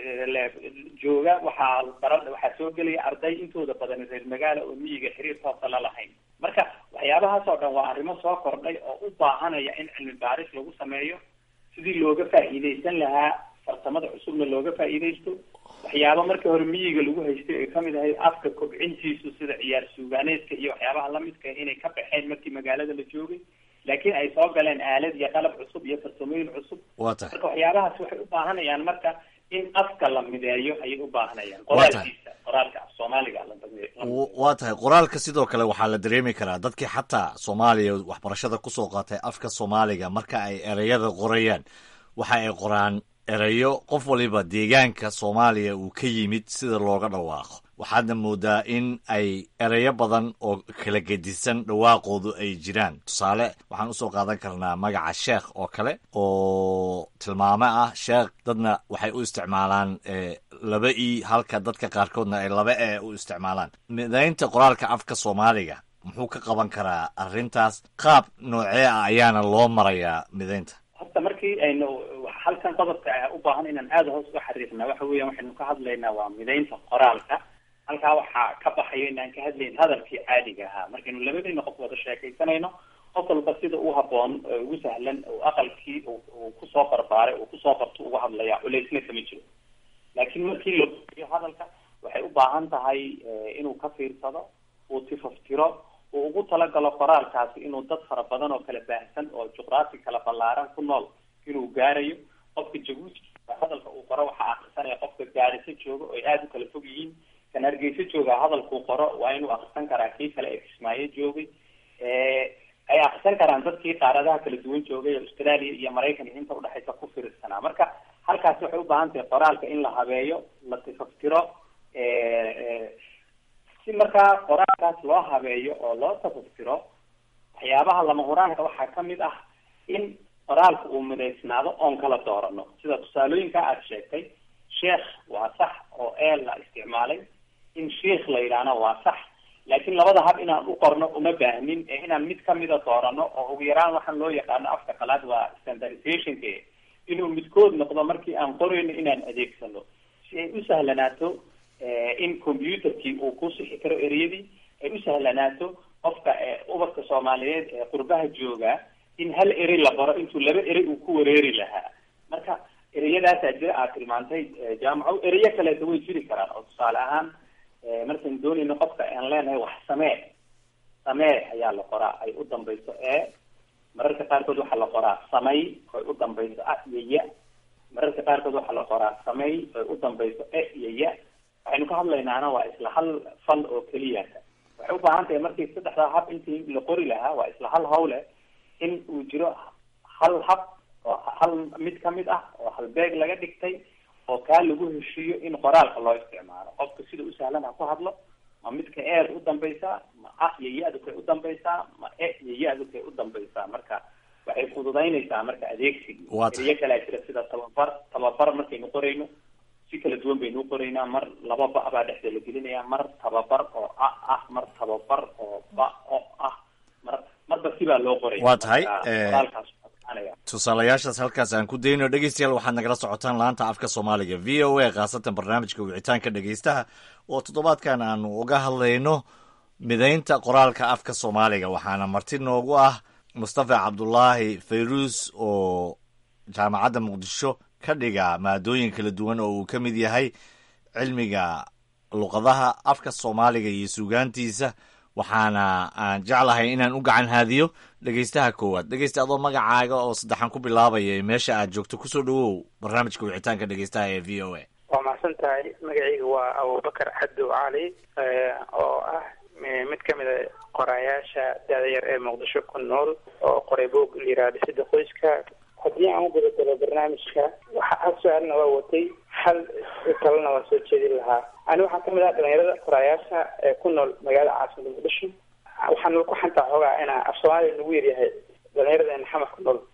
jooga waxaa bara waxaa soo gelaya arday intooda badan reer magaala oo miyiga xiriir toosa la lahayn marka waxyaabahaas oo dhan waa arrimo soo kordhay oo u baahanaya in cilmi baaris lagu sameeyo sidii looga faa'iidaysan lahaa farsamada cusubna looga faa'iidaysto waxyaaba markii hore miyiga lagu haystay ay kamid ahayd afka kobcintiisu sida ciyaar suugaaneedka iyo waxyaabaha lamidka inay ka baxeen markii magaalada la joogay laakiin ay soo galeen aalad iyo qalab cusub iyo farsamooyin cusub waa tahay marka waxyaabahaas waxay u baahanayaan marka in afka la mideeyo ayay u baahanayaan qoraalkiisa qoraalka af soomaaliga la waa tahay qoraalka sidoo kale waxaa la dareemi karaa dadkii xataa soomaaliya waxbarashada kusoo qaatay afka soomaaliga marka ay ereyada qorayaan waxa ay qoraan ereyo qof waliba deegaanka soomaaliya uu ka yimid sida looga dhawaaqo waxaadna moodaa in ay ereyo badan oo kala gedisan dhawaaqoodu ay jiraan tusaale waxaan usoo qaadan karnaa magaca sheekh oo kale oo tilmaame ah sheekh dadna waxay u isticmaalaan laba i halka dadka qaarkoodna ay laba e u isticmaalaan midaynta qoraalka afka soomaaliga muxuu ka qaban karaa arrintaas qaab noocee ah ayaana loo marayaa midaynta horta markii aynu halkan qodobka u baahan inaan aada hoos u xariirna waxa weeyaan waxaynu ka hadlaynaa waa midaynta qoraalka halkaa waxaa ka baxayo inaan ka hadlayn hadalkii caadiga ahaa markaynu labadayna qof wada sheekaysanayno qof walba sida u haboon ugu sahlan aqalkii uu kusoo barbaaray uu kusoo barto uga hadlaya culeysna kama jiro laakiin markii la iyo hadalka waxay u baahan tahay inuu ka fiirsado uu tifaftiro uu ugu talagalo qoraalkaasi inuu dad fara badan oo kala baahsan oo juqraafi kala ballaaran ku nool inuu gaarayo qofka jabuuti hadalka uu qoro waxaa akrisanaya qofka gaariso jooga oo ay aada u kala fog yihiin kan hargeysa jooga hadalkuu qoro waa inuu akrisan karaa kii kale ee kismaayo joogay ay akrisan karaan dadkii qaaradaha kala duwan joogay oo australia iyo maraykan iyo inta udhexaysa ku fiirsanaa marka halkaasi waxay u baahan tahay qoraalka in la habeeyo la tifaftiro si markaa qoraalkaas loo habeeyo oo loo tafaftiro waxyaabaha lama huraanka waxaa kamid ah in qoraalka uu midaysnaado oon kala doorano sida tusaalooyinka aada sheegtay sheekh waa sax oo eel la isticmaalay in sheikh la yidhaahna waa sax laakiin labada hab inaan u qorno uma baahnin ee inaan mid kamida doorano oo ugu yaraan waxaan loo yaqaano afka qalaad waa standardizationka inuu midkood noqdo markii aan qorayno inaan adeegsano si ay u sahlanaato in computerkii uu ku sixi karo ereyadii ay u sahlanaato qofka ubadka soomaaliyeed ee qurbaha jooga in hal erey la qoro intuu laba erey uu ku wareeri lahaa marka ereyadaasaa jira aad tilmaantay jaamaco ereyo kaleeta way jiri karaan oo tusaale ahaan markaan doonayno qofka aan leenahay wax samee samee ayaa la qoraa ay u dambayso e mararka qaarkood waxaa la qoraa samay oy u dambayso a iyo ya mararka qaarkood waxaa la qoraa samay oy u dambayso e iyo ya waxaynu ka hadlaynaana waa isla hal fal oo keliya waxay u baahan tahay markii saddexdaa hab intii la qori lahaa waa isla hal hawle in uu jiro hal hab oo hal mid kamid ah oo halbeeg laga dhigtay oo kaa lagu heshiiyo in qoraalka loo isticmaalo qofka sida u sahlan ha ku hadlo ma midka eer u dambaysaa ma a iyo ya-du kay u dambaysaa ma e iyo ya-du kay u dambaysaa marka waxay fududaynaysaa marka adeegsigii eriyo kalea jira sida tababar tababar markaynu qorayno si kala duwan baynu u qoraynaa mar laba ba baa dhexda la gelinaya mar tababar oo a ah mar tababar oo ba o ah mar marba sibaa loo qoraya waa tahay qoraalkaas tusaalayaashaas halkaas aan ku dayno dhegeystayaal waxaad nagala socotaan laanta afka soomaaliga v o a khaasatan barnaamijka wicitaanka dhegeystaha oo toddobaadkan aanu uga hadlayno midaynta qoraalka afka soomaaliga waxaana marti noogu ah mustafa cabdulaahi fayruus oo jaamacadda muqdisho ka dhiga maadooyin kala duwan oo uu ka mid yahay cilmiga luqadaha afka soomaaliga iyo suugaantiisa waxaana aan jeclahay inaan u gacan haadiyo dhegeystaha koowaad dhegeysta adoo magacaaga oo saddexan ku bilaabaya meesha aad joogto kusoo dhawow barnaamijka wicitaanka dhegeystaha ee v o a waa mahadsan tahay magacayga waa abubakar xadow cali oo ah mid ka mid a qoraayaasha da-da yar ee muqdisho ku nool oo qoray boog layiraha dhisida qoyska haddii aan u gudagalo barnaamijka waxa hal su-aalna waa watay hal kalena waa soo jeedin lahaa ani waxaan kamid ah dhalinyarada qoraayaasha ee ku nool magaalada caasimada muqdisho waxaan ku xantaa xoogaa inaa af soomaaliya nagu yaryahay dhalinyaradena xamar ku nool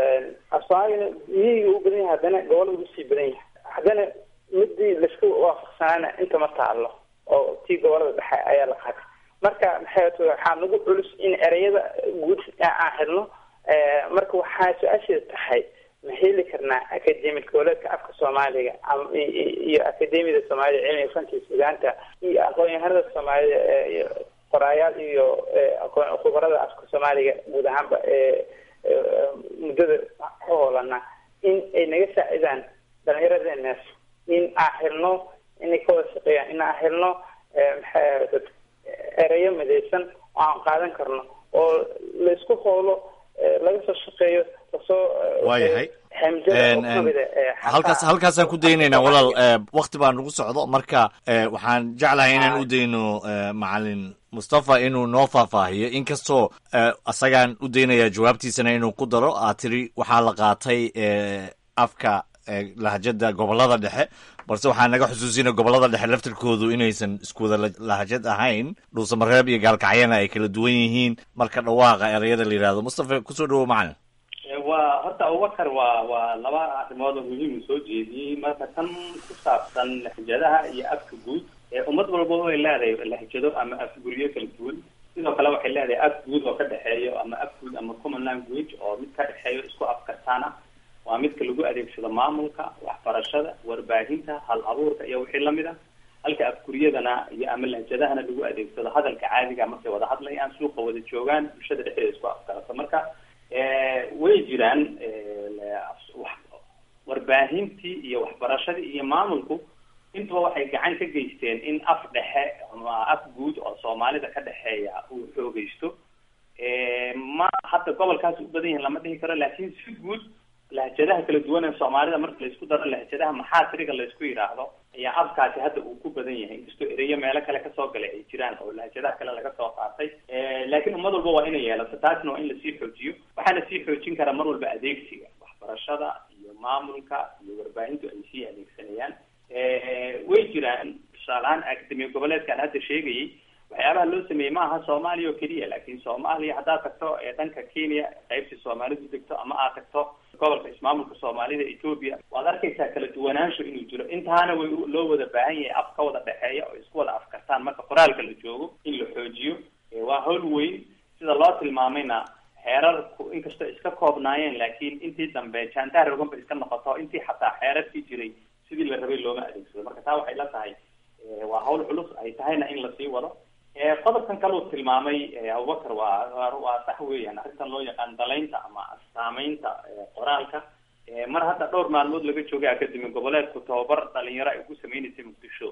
af soomaaliyana miyiga u badan yahay haddana gobola ugu sii badan yahay haddana midii laisku waafaqsanaana inta ma taalo oo tii gobolada dhexe ayaa la qaatay marka maxay t waxaa nagu culus in ereyada guud aan helno marka waxaa su-aasheeda tahay ma heli karnaa academic goboleedka afka soomaaliga iyo academiyada soomaalida cilmiga fanka iyo sugaanta iyo aqoon-yahanada soomaalida qoraayaal iyo khubarada afka soomaaliga guud ahaanba muddada ka hoolana in ay naga saacidaan dhalinyaradeenaas in aan helno inay ka wada shaqeeyaan in aan helno maxay ereyo midaysan oo aan qaadan karno oo laisku hoolo laga soo shaqeeyo lasoo waayahay halkaas halkaasaan ku daynaynaa walaal wakti baa nagu socdo marka waxaan jeclahay inaan u dayno macalin mustafa inuu noo faahfaahiyo inkastoo isagaan u daynayaa jawaabtiisana inuu ku daro aad tiri waxaa la qaatay afka lahjada gobolada dhexe balse waxaa naga xusuusina gobollada dhexe laftirkoodu inaysan isku wada lahajad ahayn dhuusamareeb iyo gaalkacyana ay kala duwan yihiin marka dhawaaqa ereyada la yidhahdo mustafa kusoo dhawow macalin waa horta abubakar waa waa laba arrimood oo muhiim uu soo jeediyey marka tan ku saabsan lahjadaha iyo afka guud ee ummad walba way leedahay lahjado ama afguryo kala duwan sidoo kale waxay leedahay af guud oo ka dhexeeyo ama af guud ama common language oo mid ka dhexeeyo isku afkartaan ah waa midka lagu adeegsado maamulka waxbarashada warbaahinta hal abuurka iyo wixii lamid a halka afguryadana iyo ama lahjadahana lagu adeegsado hadalka caadiga markay wada hadlayaan suuqa wada joogaan bulshada dhexdeeda isku afkarato marka way jiraan warbaahintii iyo waxbarashadii iyo maamulku intuba waxay gacan ka geysteen in af dhexe ama af guud oo soomaalida ka dhexeeya uu xoogeysto ma hadda gobolkaas u badan yahin lama dhihi karo laakiin si guud lahjadaha kala duwan ee soomaalida marka laisku daro lahjadaha maxaasiriga laysku yidhaahdo ayaa afkaasi hadda uu ku badan yahay inkastoo ereyo meelo kale kasoo galay ay jiraan oo lahjadaha kale laga soo qaatay laakiin ummad walba waa inay yeelato taasna waa in lasii xoojiyo waxaana sii xoojin karaa mar walba adeegsiga waxbarashada iyo maamulka iyo warbaahintu ay sii adeegsanayaan way jiraan tusaalehaan akademiya goboleedkaan hadda sheegayay waxyaabaha loo sameeyey ma aha soomaaliya oo keliya laakiin soomaaliya haddaad tagto ee dhanka kenya qaybtii soomaalidu degto ama aad tagto gobolka ismaamulka soomaalida etoobiya waad arkaysaa kala duwanaansho inuu jiro intaana way loo wada baahan yahay af ka wada dhexeeya oo isku wada afkartaan marka qoraalka la joogo in la xoojiyo waa hawl weyn sida loo tilmaamayna xeerarku inkastoo iska koobnaayeen laakiin intii dambe jaantaar rogan ba iska noqoto intii xataa xeerarkii jiray sidii la rabay looma adeegsado marka taa waxay la tahay waa hawl culus ay tahayna in lasii wado qodobkan kale uu tilmaamay abubakar waa waa sax weeyaan arrintan loo yaqaan dalaynta ama saameynta qoraalka mar hadda dhowr maalmood laga joogay akademi goboleedku tababar dhalinyaro ay ugu sameynaysay muqdisho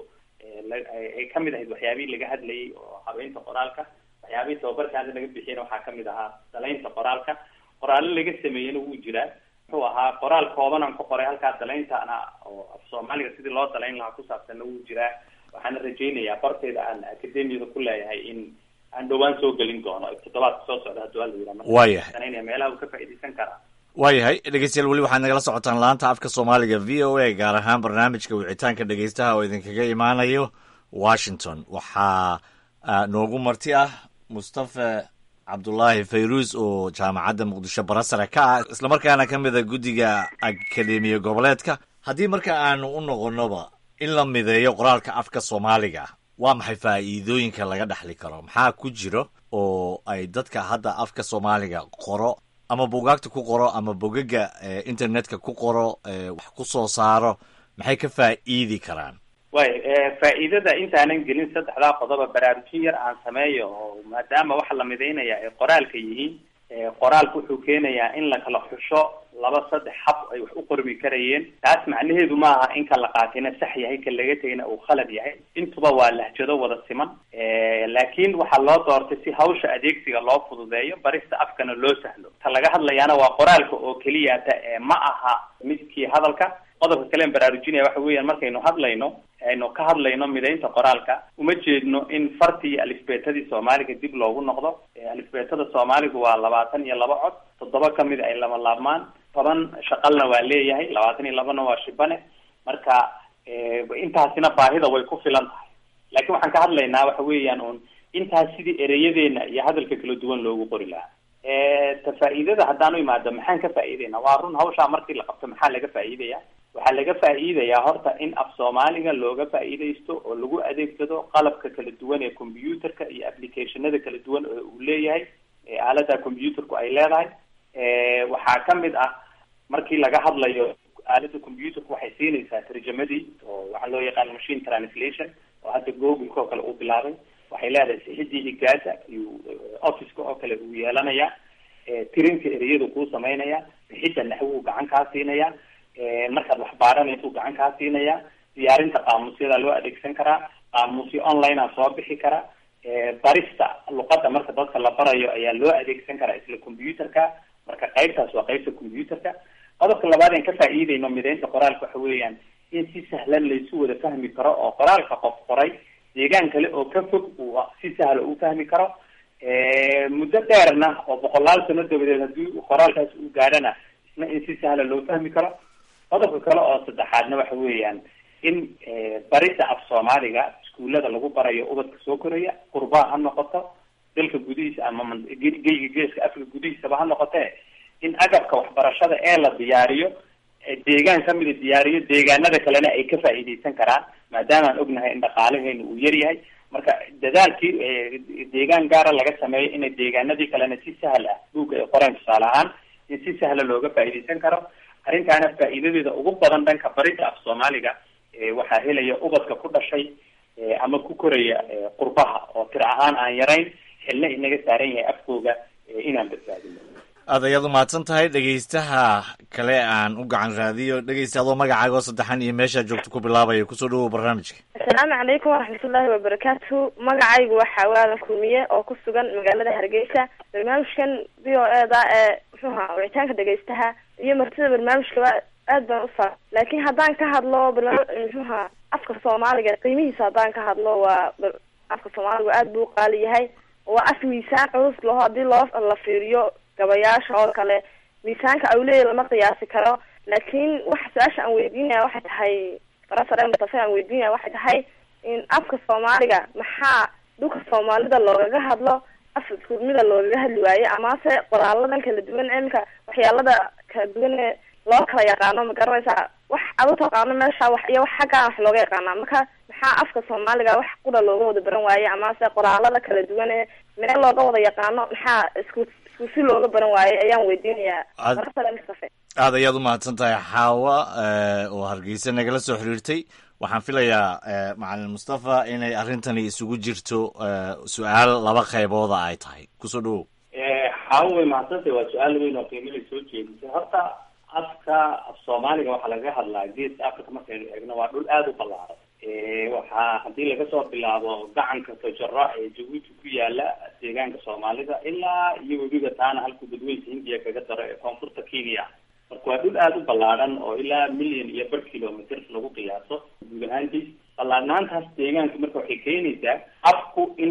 ay kamid ahayd waxyaabihii laga hadlayay oo habeynta qoraalka waxyaabihii tababarka hadda laga bixiyana waxaa kamid ahaa dalaynta qoraalka qoraallo laga sameeyena wuu jiraa muxuu ahaa qoraal kooban aan ku qoray halkaa dalayntaana oo af soomaaliga sidii loo dalayn lahaa ku saabsanna wuu jiraa waxaana rajaynayaa bartayda aan akademiyada ku leeyahay in aan dhowaan soo gelin doono toddobaadka soo socda hadduu alla yidhaha waayahay meelaha uu ka faa'iidaysan karaa waayahay dhegeystayaal weli waxaad nagala socotaan laanta afka soomaaliga v o a gaar ahaan barnaamijka wicitaanka dhegeystaha oo idinkaga imaanayo washington waxaa noogu marti ah mustafa cabdulaahi fayruus oo jaamacadda muqdisho barasare ka ah islamarkaana ka mida guddiga akademiya goboleedka haddii marka aanu u noqonoba in la mideeyo qoraalka afka soomaaliga waa maxay faa'iidooyinka laga dhexli karo maxaa ku jiro oo ay dadka hadda afka soomaaliga qoro ama bugaagta ku qoro ama bogaga internetka ku qoro wax ku soo saaro maxay ka faa'iidi karaan way faa'iidada intaanan gelin saddexdaa qodoba baraarujin yar aan sameeyo oo maadaama waxa la midaynaya ay qoraalka yihiin qoraalku wuxuu keenayaa in la kala xusho laba saddex hab ay wax u qormi karayeen taas macnaheedu ma aha in ka la qaatina sax yahay ka laga tegina uu khalad yahay intuba waa lahjado wada siman laakiin waxaa loo doortay si hawsha adeegsiga loo fududeeyo barista afkana loo sahlo ta laga hadlayaana waa qoraalka oo keliyata ma aha midkii hadalka qodobka kalean baraarujinaya waxa weeyaan markaynu hadlayno aynu ka hadlayno midaynta qoraalka uma jeedno in fartii iyo alifbeetadii soomaaliga dib loogu noqdo alifbeetada soomaaligu waa labaatan iyo laba cod toddoba kamid ay lama laabmaan toban shaqalna waa leeyahay labaatan iyo labana waa shibane marka intaasina baahida way ku filan tahay laakiin waxaan ka hadlaynaa waxa weeyaan un intaas sidii ereyadeena iyo hadalka kala duwan loogu qori lahaa ta faa'iidada haddaan u imaado maxaan ka faa'iidayna waa run hawshaa markii la qabto maxaa laga faa'iidaya waxaa laga faa'iidayaa horta in af soomaaliga looga faa'iidaysto oo lagu adeegsado qalabka kala duwan ee computerka iyo applicationada kala duwan oo uu leeyahay aalada computerku ay leedahay waxaa kamid ah markii laga hadlayo aalada computerku waxay siinaysaa tarjamadii oo waxaa loo yaqaan machine translation oo hadda google-ka oo kale uu bilaabay waxay leedahay sixidii higaasa iyuu officeka oo kale uu yeelanayaa tirinka ereyadu kuu samaynaya bixidda naxwuu gacan kaa siinaya markaad wax baaranaysu gacan kaa siinaya diyaarinta qaamuusyada loo adeegsan karaa qaamuusyo online-a soo bixi kara barista luqadda marka dadka la barayo ayaa loo adeegsan karaa isla computerka marka qaybtaas waa qaybta computerka qodobka labaad aan ka faa'iidayno midaynta qoraalka waxa weeyaan in si sahlan laysu wada fahmi karo oo qoraalka qof qoray deegaan kale oo ka fog uu si sahla u fahmi karo muddo dheerna oo boqolaal sano dabadeed haddii qoraalkaas uu gaadhana isna in si sahla loo fahmi karo qodobka kale oo saddexaadna waxa weeyaan in barida af soomaaliga iskuullada lagu barayo ubadka soo koraya qurbaha ha noqoto dalka gudihiisa ama geyga geeska africa gudihiisaba ha noqotee in agabka waxbarashada ee la diyaariyo deegaan kamida diyaariyo deegaanada kalena ay ka faa'iideysan karaan maadaama aan ognahay in dhaqaalaheena uu yar yahay marka dadaalkii deegaan gaara laga sameeyo inay deegaanadii kalena si sahal ah buugga ay qoreen tusaale ahaan in si sahla looga faa'iideysan karo arrintaana faa'iidadeeda ugu badan dhanka barida af soomaaliga waxaa helaya ubadka ku dhashay ama ku koraya qurbaha oo tir ahaan aan yarayn xilna inaga saaran yahay afkooga inaan badbaadino aad ayaad umahadsan tahay dhegaystaha kale aan u gacan raadiyo dhegaysta adoo magacaaga oo saddexan iyo meeshaa joogto ku bilaabaya kusoo dhawow barnaamijka assalaamu calaykum waraxmatullaahi wabarakaatu magacaygu waxaa waalan kulmiye oo ku sugan magaalada hargeysa barnaamijkan v o e da ee muxuuha wicitaanka dhegaystaha iyo martida barnaamijkaba aad baan ufa laakiin haddaan ka hadlo barnaam muxuuha afka soomaaliga qiimihiisa haddaan ka hadlo waa afka soomaaliga aad buu qaali yahay waa af miisaan culus laho haddii loo la fiiriyo gabayaasha oo kale miisaanka awleya lama qiyaasi karo laakiin waxa su-aasha aan weydiinaya waxay tahay farasare mustafe aan weydiinaya waxay tahay in afka soomaaliga maxaa dhulka soomaalida loogaga hadlo af iskumida loogaga hadli waaye amase qoraaladan kala duwan imika waxyaalada kala duwan ee loo kala yaqaano ma garanaysaa wax adu taqaano meesha wax iyo wax xaggaan wax looga yaqaanaa marka maxaa afka soomaaliga wax qura looga wada baran waaye amase qoraalada kala duwan ee meel looga wada yaqaano maxaa isku isku si looga baran waaye ayaan weydiinayaa farasare mustafe aad ayaad umahadsan tahay xaawa oo hargeysa nagala soo xiriirtay waxaan filayaa macalin mustafa inay arrintani isugu jirto su-aal laba qaybooda ay tahay kusoo dhawow xaawa way mahadsantay waa su-aal weyn oo qiimada soo jeedisay horta afka af soomaaliga waxaa laga hadlaa geeska africa markaynu eegno waa dhul aada u ballaaran waxaa haddii laga soo bilaabo gacanka tojaro ee jabuuti ku yaala deegaanka soomaalida ilaa iyo webiga taana halkuu dadweynka hindiya kaga daro ee koonfurta kenya marka waa dhul aada u ballaadhan oo ilaa million iyo bar kilometer lagu qiyaaso guud ahaantiis ballaadhnaantaas deegaanka marka waxay keenaysaa afku in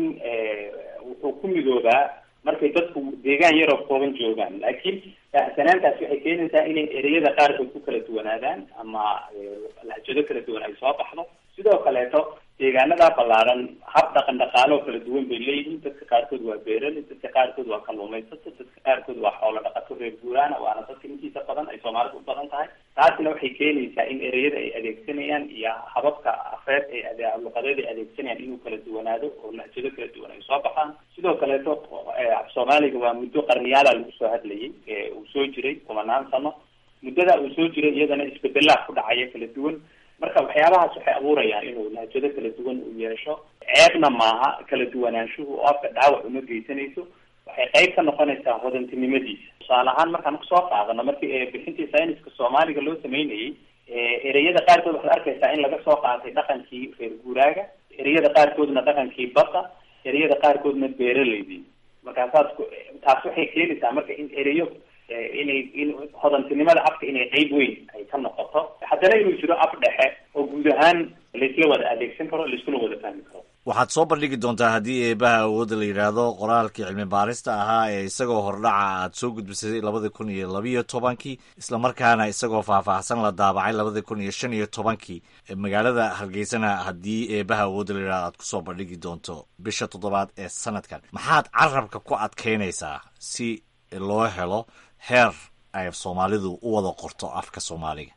wuxuu ku midoobaa markay dadku deegaan yaroo kooban joogaan laakiin baahsanaantaas waxay keenaysaa inay ereyada qaarkood ku kala duwanaadaan ama lahjado kala duwan ay soo baxdo sidoo kaleeto deegaanadaa ballaaran hab dhaqan dhaqaaloo kala duwan bay leeyihiin dadka qaarkood waa beerali dadka qaarkood waa kalluumaysato dadka qaarkood waa xoolo dhaqato reer guuraana waana dadka intiisa badan ay soomaalida u badan tahay taasina waxay keenaysaa in ereyada ay adeegsanayaan iyo hababka afeed ee luqadeed ay adeegsanayaan inuu kala duwanaado oo lahjado kala duwan ay soo baxaan sidoo kaleeto af soomaaliga waa muddo qarniyaala lagu soo hadlayay uu soo jiray kumanaan sano muddada uu soo jiray iyadana isbedelaa ku dhacaya kala duwan marka waxyaabahaas waxay abuurayaan inuu lahjado kala duwan uu yeesho ceebna maaha kala duwanaanshuhu oo afka dhaawac uma geysanayso waxay qayb ka noqonaysaa hodantinimadiisa tusaale ahaan markaan kusoo qaadano markii bixintii sayniska soomaaliga loo sameynayay ereyada qaarkood waxaad arkaysaa in laga soo qaatay dhaqankii reer guuraaga ereyada qaarkoodna dhaqankii badda ereyada qaarkoodna beeraleydii markaasaas taas waxay keenaysaa marka in ereyo inay in hodantinimada afka inay qeyb weyn ay ka noqoto haddana inuu jiro af dhexe oo guud ahaan laisla wada adeegsan karo laiskuna wada fahmi karo waxaad soo bandhigi doontaa haddii eebaha awoodda la yidhaahdo qoraalkii cilmi baarista ahaa ee isagoo hordhaca aad soo gudbisay labadii kun iyo labiyo tobankii islamarkaana isagoo faahfaahsan la daabacay labadii kun iyo shan iyo tobankii magaalada hargeysana haddii eebaha awoodda la yidhahdo aad kusoo bandhigi doonto bisha toddobaad ee sanadkan maxaad carabka ku adkaynaysaa si loo helo heer ay soomaalidu u wada qorto afka soomaaliga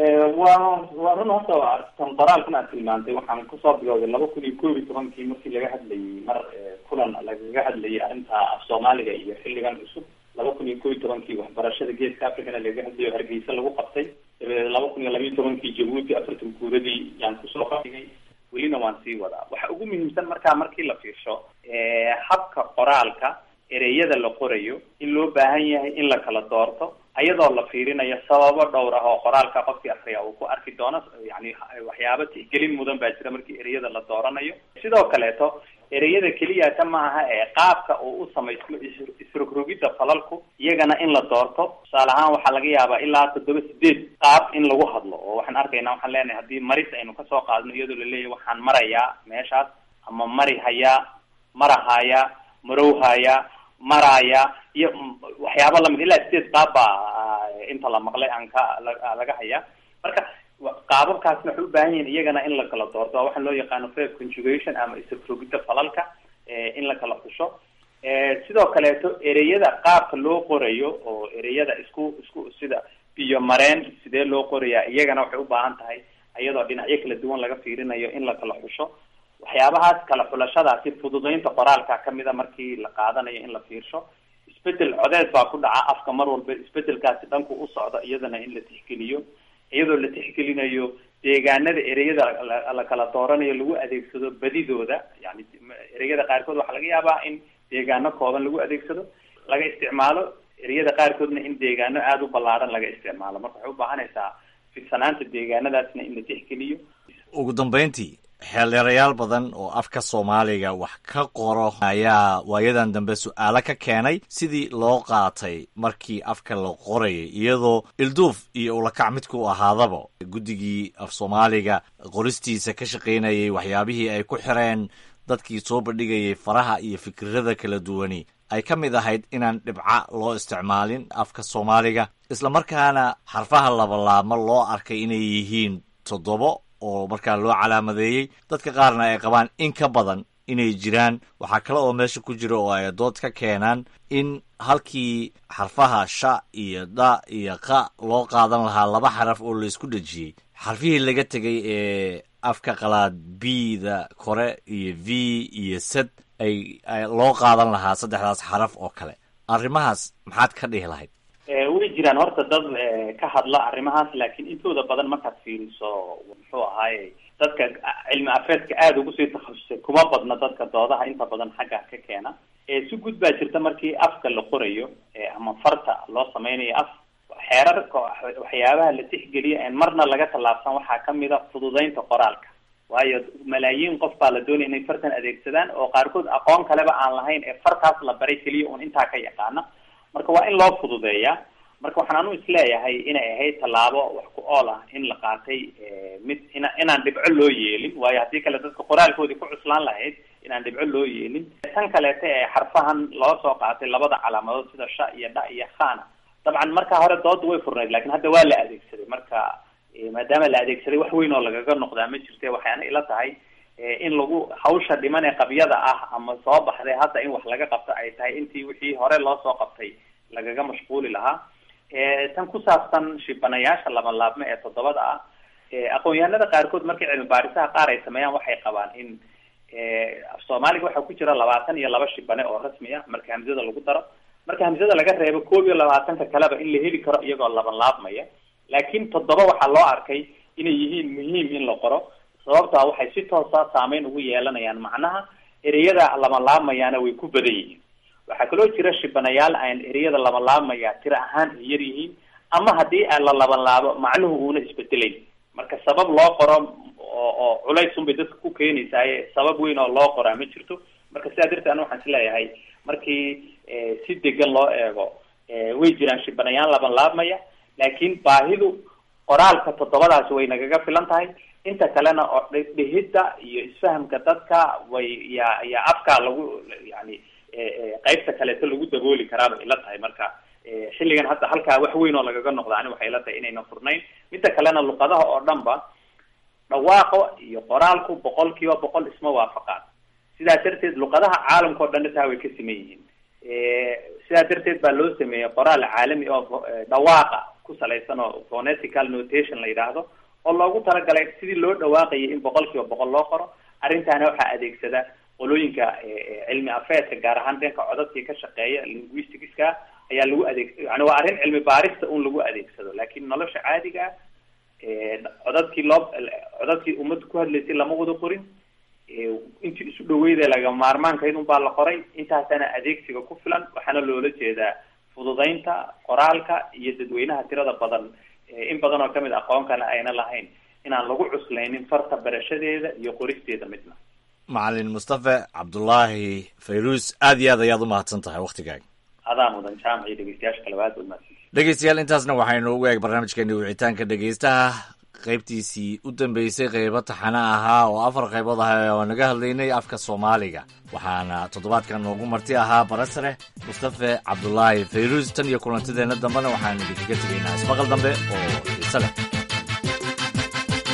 waa waa run horta tan qoraalkan aad tilmaantay waxaan kusoo bilowday laba kun iyo koob iyo tobankii markii laga hadlayay mar kulan lagaga hadlayay arrinta af soomaaliga iyo xilligan cusub laba kun iyo koob iyo tobankii waxbarashada geeska africana lagaga hadlayo hargeysa lagu qabtay dabadeed laba kun iyo labiiyo tobankii jabuuti afartan guuradii yaan kusoo qadigay welina waan sii wadaa waxa ugu muhiimsan markaa markii la fiirsho habka qoraalka ereyada la qorayo in loo baahan yahay in la kala doorto ayadoo la fiirinayo sababo dhowr ah oo qoraalka qofkii akriya uu ku arki doono yani waxyaaba tixgelin mudan baa jira markii ereyada la dooranayo sidoo kaleeto ereyada keliyata ma aha ee qaabka uu u samaysmo isrogrogidda falalku iyagana in la doorto tusaale ahaan waxaa laga yaabaa ilaa toddoba sideed qaab in lagu hadlo oo waxaan arkaynaa waxaan leenahay haddii maris aynu kasoo qaadno iyadoo laleeyahay waxaan marayaa meeshaas ama mari hayaa marahayaa marowhayaa maraaya iyo waxyaaba lamid ilaa sideed qaab baa inta la maqlay aan ka laga hayaa marka qaababkaasna waxay u baahan yihiin iyagana in la kala doorto waa waxaan loo yaqaano fair conjugation ama isafrogidda falalka in la kala xusho sidoo kaleeto ereyada qaabka loo qorayo oo ereyada isku isku sida biyo mareen sidee loo qorayaa iyagana waxay u baahan tahay iyadoo dhinacyo kala duwan laga fiirinayo in la kala xusho waxyaabahaas kala xulashadaasi fududeynta qoraalka kamida markii la qaadanayo in la fiirsho isbedel codeed baa ku dhaca afka mar walba isbedelkaasi dhanku u socda iyadana in la tixgeliyo iyadoo la tixgelinayo deegaanada ereyada la kala dooranayo lagu adeegsado badidooda yani ereyada qaarkood waxaa laga yaabaa in deegaano kooban lagu adeegsado laga isticmaalo ereyada qaarkoodna in deegaano aada u ballaaran laga isticmaalo marka waxay u baahanaysaa fidsanaanta deegaanadaasna in la tixgeliyo ugu dambeyntii xeeldheerayaal badan oo afka soomaaliga wax ka qoro ayaa waayadan dambe su-aalo ka keenay sidii loo qaatay markii afka la qorayay iyadoo ilduuf iyo ulakac midku ahaadaba guddigii af soomaaliga qoristiisa ka shaqaynayay waxyaabihii ay ku xireen dadkii soo bandhigayay faraha iyo fikirada kala duwani ay ka mid ahayd inaan dhibca loo isticmaalin afka soomaaliga islamarkaana xarfaha labalaabma loo arkay inay yihiin toddobo oo markaa loo calaamadeeyey dadka qaarna ay qabaan in ka badan inay jiraan waxaa kale oo meesha ku jira oo ay dood ka keenaan in halkii xarfaha sha iyo da iyo qa loo qaadan lahaa laba xaraf oo laysku dhejiyey xarfihii laga tegay ee afka qalaad b-da kore iyo v iyo sad ay loo qaadan lahaa saddexdaas xaraf oo kale arrimahaas maxaad ka dhihi lahayd way jiraan horta dad ka hadla arrimahaas laakiin intooda badan markaad fiiriso muxuu ahaaye dadka cilmi afeedka aada ugu sii takhasusay kuma badna dadka doodaha inta badan xagga ka keena si gud baa jirta markii afka la qorayo ama farta loo sameynayo af xeerarka waxyaabaha la tixgeliya en marna laga tallaabsan waxaa kamid a fududeynta qoraalka waayo malaayiin qof baa la doonaya inay fartan adeegsadaan oo qaarkood aqoon kaleba aan lahayn ee fartaas la baray keliya un intaa ka yaqaana marka waa in loo fududeeyaa marka waxaan anu isleeyahay inay ahayd tallaabo wax ku ool ah in la qaatay mid ina inaan dhibco loo yeelin waayo haddii kale dadka qoraalkoodii ku cuslaan lahayd inaan dhibco loo yeelin tan kaleeta ee xarfahan loo soo qaatay labada calaamadood sida sha iyo dha iyo khana dabcan markaa hore dooda way furnayd lakin hadda waa la adeegsaday marka maadaama la adeegsaday wax weyn oo lagaga noqdaa ma jirte waxaana ila tahay in lagu hawsha dhiman ee qabyada ah ama soo baxday hadda in wax laga qabto ay tahay intii wixii hore loo soo qabtay lagaga mashquuli lahaa tan ku saabsan shibanayaasha laba laabme ee toddobada ah aqoon-yahanada qaarkood markii cilmi baarisaha qaar ay sameeyaan waxay qabaan in af soomaaliga waxaa ku jira labaatan iyo laba shibane oo rasmi ah marka hamsada lagu daro marka hamsada laga reebo koob iyo labaatanka kaleba in la heli karo iyagoo laban laabmaya laakiin toddoba waxaa loo arkay inay yihiin muhiim in la qoro sababtaa waxay si toosa saameyn ugu yeelanayaan macnaha ereyada lama laabmayaana way ku badan yihiin waxaa kaloo jira shibanayaal aan ereyada lama laabmaya tiro ahaan ay yar yihiin ama haddii aan la laban laabo macnuhu uuna isbedelayn marka sabab loo qoro oo oo culays unbay dadka ku keenaysaaye sabab weyn oo loo qoraa ma jirto marka sidaa darteed ana waxaan isleeyahay markii si degan loo eego way jiraan shibanayaal laban laabmaya laakiin baahidu qoraalka toddobadaasi way nagaga filan tahay inta kalena oo dhehidda iyo isfahamka dadka way ya ya afkaa lagu yani qaybta kaleeto lagu dabooli karaabay ila tahay marka xilligan hadda halkaa wax weyn oo lagaga noqda ani waxay ila tahay inayna furnayn midda kalena luqadaha oo dhan ba dhawaaqo iyo qoraalku boqol kiiba boqol isma waafaqaan sidaa darteed luqadaha caalamka oo dhan taa way ka siman yihiin sidaa darteed baa loo sameeyey qoraal caalami oo dhawaaqa ku salaysan oo phonetical notation la yidhaahdo oo loogu talagalay sidii loo dhawaaqayay in boqol kiiba boqol loo qoro arrintaana waxaa adeegsada qolooyinka cilmi afeedka gaar ahaan dhanka codadkii ka shaqeeya linguisticska ayaa lagu adeeg yani waa arrin cilmi baarista un lagu adeegsado laakiin nolosha caadiga ah codadkii loo codadkii ummadda ku hadlaysay lama wada qorin intii isu dhaweyda laga maarmaankayd un baa la qoray intaasana adeegsiga ku filan waxaana loola jeedaa fududeynta qoraalka iyo dadweynaha tirada badan in badan oo kamid aqoon kale ayna lahayn inaan lagu cuslaynin farta barashadeeda iyo qoristeeda midna macalin mustafe cabdulaahi fayruus aad iyo aad ayaad u mahadsan tahay waktigaaga adaa mudan jaamac iyo dhegeystayaasha kale aad baad mahadsan dhegeystayaal intaasna waxaynu ugu eeg barnaamijkeeni wicitaanka dhegeystaha qaybtiisii u dambeysay qaybo taxane ahaa oo afar qaybood ah oo naga hadlaynay afka soomaaliga waxaana toddobaadkan noogu marti ahaa barasare mustafe cabdulaahi fayruus tan iyo kulantideenna dambena waxaanu idinkaga tegaynaa ismaqal dambe oo xiise leh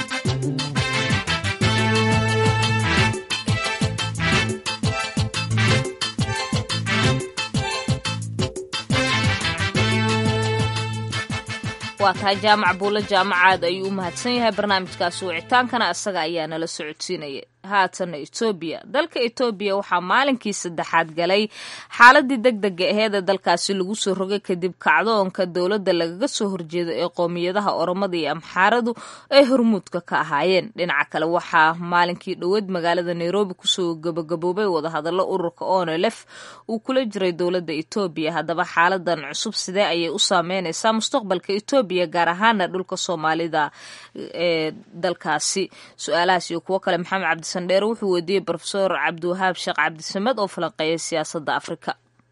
waa tahay jaamac buulle jaamacaad ayuu u mahadsan yahay barnaamijkaasi wicitaankana isaga ayaa nala socodsiinaya haatana etoobiya dalka etoobiya waxaa maalinkii saddexaad galay xaaladii deg dega aheed ee dalkaasi lagu soo rogay kadib kacdoonka dowladda lagaga soo horjeedo ee qoomiyadaha oromada iyo amxaaradu ay hormuudka ka ahaayeen dhinaca kale waxaa maalinkii dhoweed magaalada nairobi kusoo gabagaboobay wadahadallo ururka onelef uu kula jiray dowladda etoobiya haddaba xaaladan cusub sidee ayay u saameyneysaa mustaqbalka etoobiya gaar ahaana dhulka soomaalida ee dalkaasi su-aalahaas iyo kuwo kale maxamed cabdi sandheere wuxuu weydiiyey profesor cabdiwahaab sheekh cabdisamed oo falanqeeya siyaasadda afrika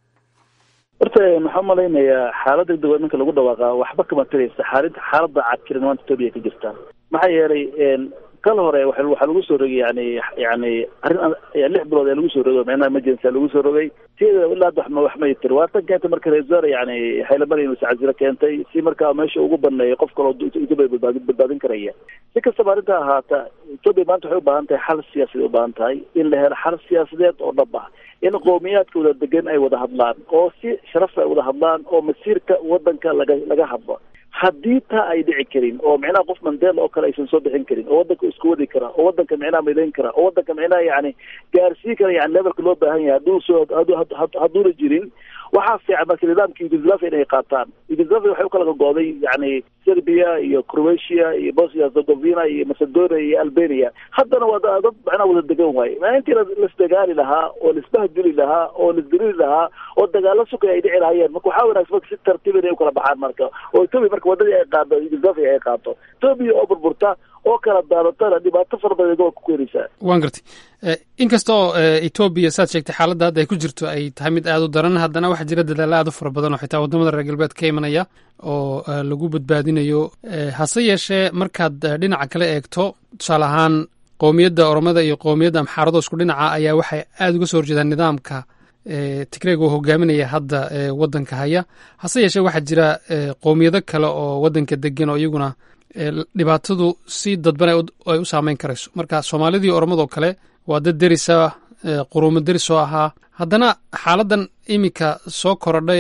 horta maxaa umalaynayaa xaalada degdeg ninka lagu dhawaaqa waxba kama taraysa xaalid xaalada cadkiran maanta etoobiya ka jirta maxaa yeelay kal hore waxaa lagu soo rogay yani yani arrin lix bilood ee lagu soo rogay micnaha emergency lagu soo rogay sideeda ilaa hadda waxma wax may tiri waa tan keentay marka reesar yani haylamari inuu sacasiro keentay si markaa meesha ugu baneeyo qof kaloo etoobiya badbaadin badbaadin karaya si kastaba arrinta ahaata etoobiya maanta waxay u baahan tahay xal siyaasadeed u baahan tahay in la helo xal siyaasadeed oo dhab ah in qowmiyaadka wada degan ay wada hadlaan oo si sharaf ay wada hadlaan oo masiirka wadanka laga laga hadlo haddii taa ay dhici karin oo micnaha qof mandela oo kale aysan soo bixin karin oo wadanka isku wadi kara oo wadanka micnaha midayn kara oo wadanka micnaha yani gaarsii kara yani levelka loo baahan yahay hadduu soo hadduuna jirin waxaa fiican marka nidaamka yugoslavia inay qaataan yugoslavia waxay ukala gogo'day yani serbia iyo croatia iyo bosnia herzegovina iyo macedonia iyo albania haddana waa dad macnaha wada degan waaye maa intii lasdagaali lahaa oo laisbahdili lahaa oo laisdilili lahaa oo dagaalo sukay ay dhici lahaayeen marka waxaa wanaagsan marka si tartiib inay ukala baxaan marka oo etoobiya marka wadadii ay qaado yugoslavia ay qaato etoobiya oo burburta oo kala daadatana dhibaato fara badan waa ku keenaysaa waan gartay inkasta oo etoobiya saad sheegtay xaaladda hadda ay ku jirto ay tahay mid aada u daran haddana waxaa jira dadaalla aad u fara badan oo xitaa waddamada reer galbeed ka imanaya oo lagu badbaadinayo hase yeeshee markaad dhinaca kale eegto tusaale ahaan qowmiyadda oromada iyo qowmiyadda amxaarado isku dhinaca ayaa waxay aada uga soo horjeedaan nidaamka tigreeg oo hogaaminaya hadda waddanka haya hase yeeshee waxaa jira qowmiyado kale oo waddanka degan oo iyaguna dhibaatadu si dadban ay u saameyn karayso marka soomaalidii oromadoo kale waa dad derisa quruumo deris oo ahaa haddana xaaladan iminka soo korodha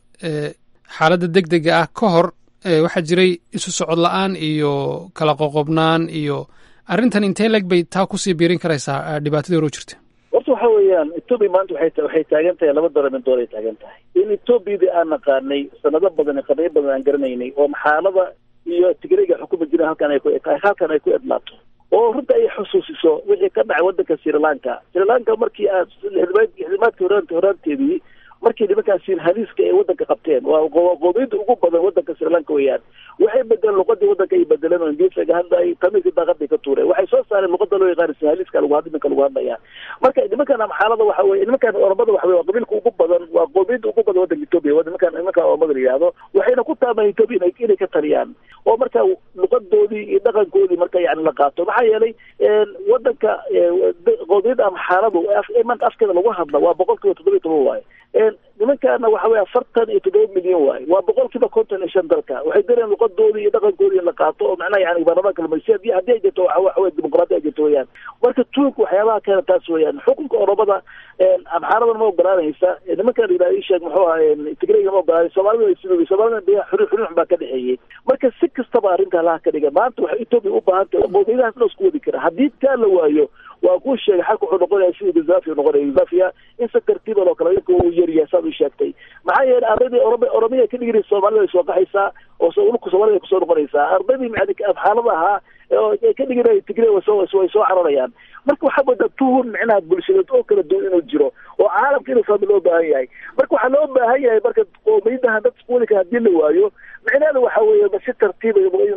ee xaaladda deg dega ah ka hor waxaa jiray isu socod la-aan iyo kala qoqobnaan iyo arrintan intee leg bay taa kusii biirin karaysaa dhibaatadii hore u jirta horta waxa weeyaan etoobiya maanta waxay waxay taagan tahay laba daramin dool ay taagan tahay in etoobiyadii aan naqaanay sanado badan iyo qarniyo badan aan garanaynay oo maxaalada iyo tigreega xukuma jireen halkan ay ku halkan ay ku edlaato oo runta ay xusuusiso wixii ka dhacay waddanka sri lanka sri lanka markii aad xildhibaadkii horaant horaanteedii markii nimankaan sinhaliiska ay waddanka qabteen waa qoomiyadda ugu badan waddanka sri lanka weeyaan waxay bedeleen luqadii waddanka ay bedeleen oo ingiriisaga hadlay tamiisi daaqaday ka tuureen waxay soo saareen luqada loo yaqaan sinhaliiska lagu had iminka lagu hadlaya marka nimankan amxaalada waxa weye nimankan oromada waxa weye waa qabiilka ugu badan waa qoomiyadda ugu badan waddanka etoobiya waa nimankan nimankan oromada la yidhahdo waxayna ku taamaan etoobiya inay inay ka taliyaan oo marka luqadoodii iyo dhaqankoodii marka yani la qaato maxaa yeelay waddanka qoomiyadda amxaaladu imanka afkeeda lagu hadla waa boqol kiiba toddoba iyo toban waaye nimankaana waxa weye afartan iyo toddoba milyan waaye waa boqol kiiba konton iyo shan dalka waxay dareen luqadoodii iyo dhaqankoodii in la qaato oo macnaha yani baarlamaanka lamaysi hadii haddii ay jirto waxa weye dimuqraadi ay jirto weyaan marka tuunka waxyaabaha keena taas weeyaan xukunka oromada amxaaradan ma ogolaanaysa nimankan la yidhahda isheeg muxuu ahaa tigreyga ma ogolaanay soomaalida ay sidooday soomaalida biya xuri xurux baa ka dhexeeyey marka si kastaba arrinta halaha ka dhiga maanta waxay etoobiya u baahan tahay qoomiyadahaas la isku wadi kara haddii taa la waayo waa kuu sheegay xalka wuxuu noqonaya sida yugoslavia noqonaya yugoslavia in si tartiiba loo kala inka uu yaryahay saad u sheegtay maxaa yeelay ardaydii orome oromiya ka dhigiri soomaalida ay soo qaxaysaa oo dhulka soomaalida ay kusoo noqonaysaa ardaydii xaalada ahaa ay ka dhigin tigre way soo way soo cararayaan marka waxaa moodaa tuhun micnaha bulshadeed oo kala duwan inuu jiro oo caalamka inuu fahmi loo baahan yahay marka waxaa loo baahan yahay marka qoomiyadaha dad iskuwadi kara hadii la waayo micnaheeda waxa weeye si tartiiba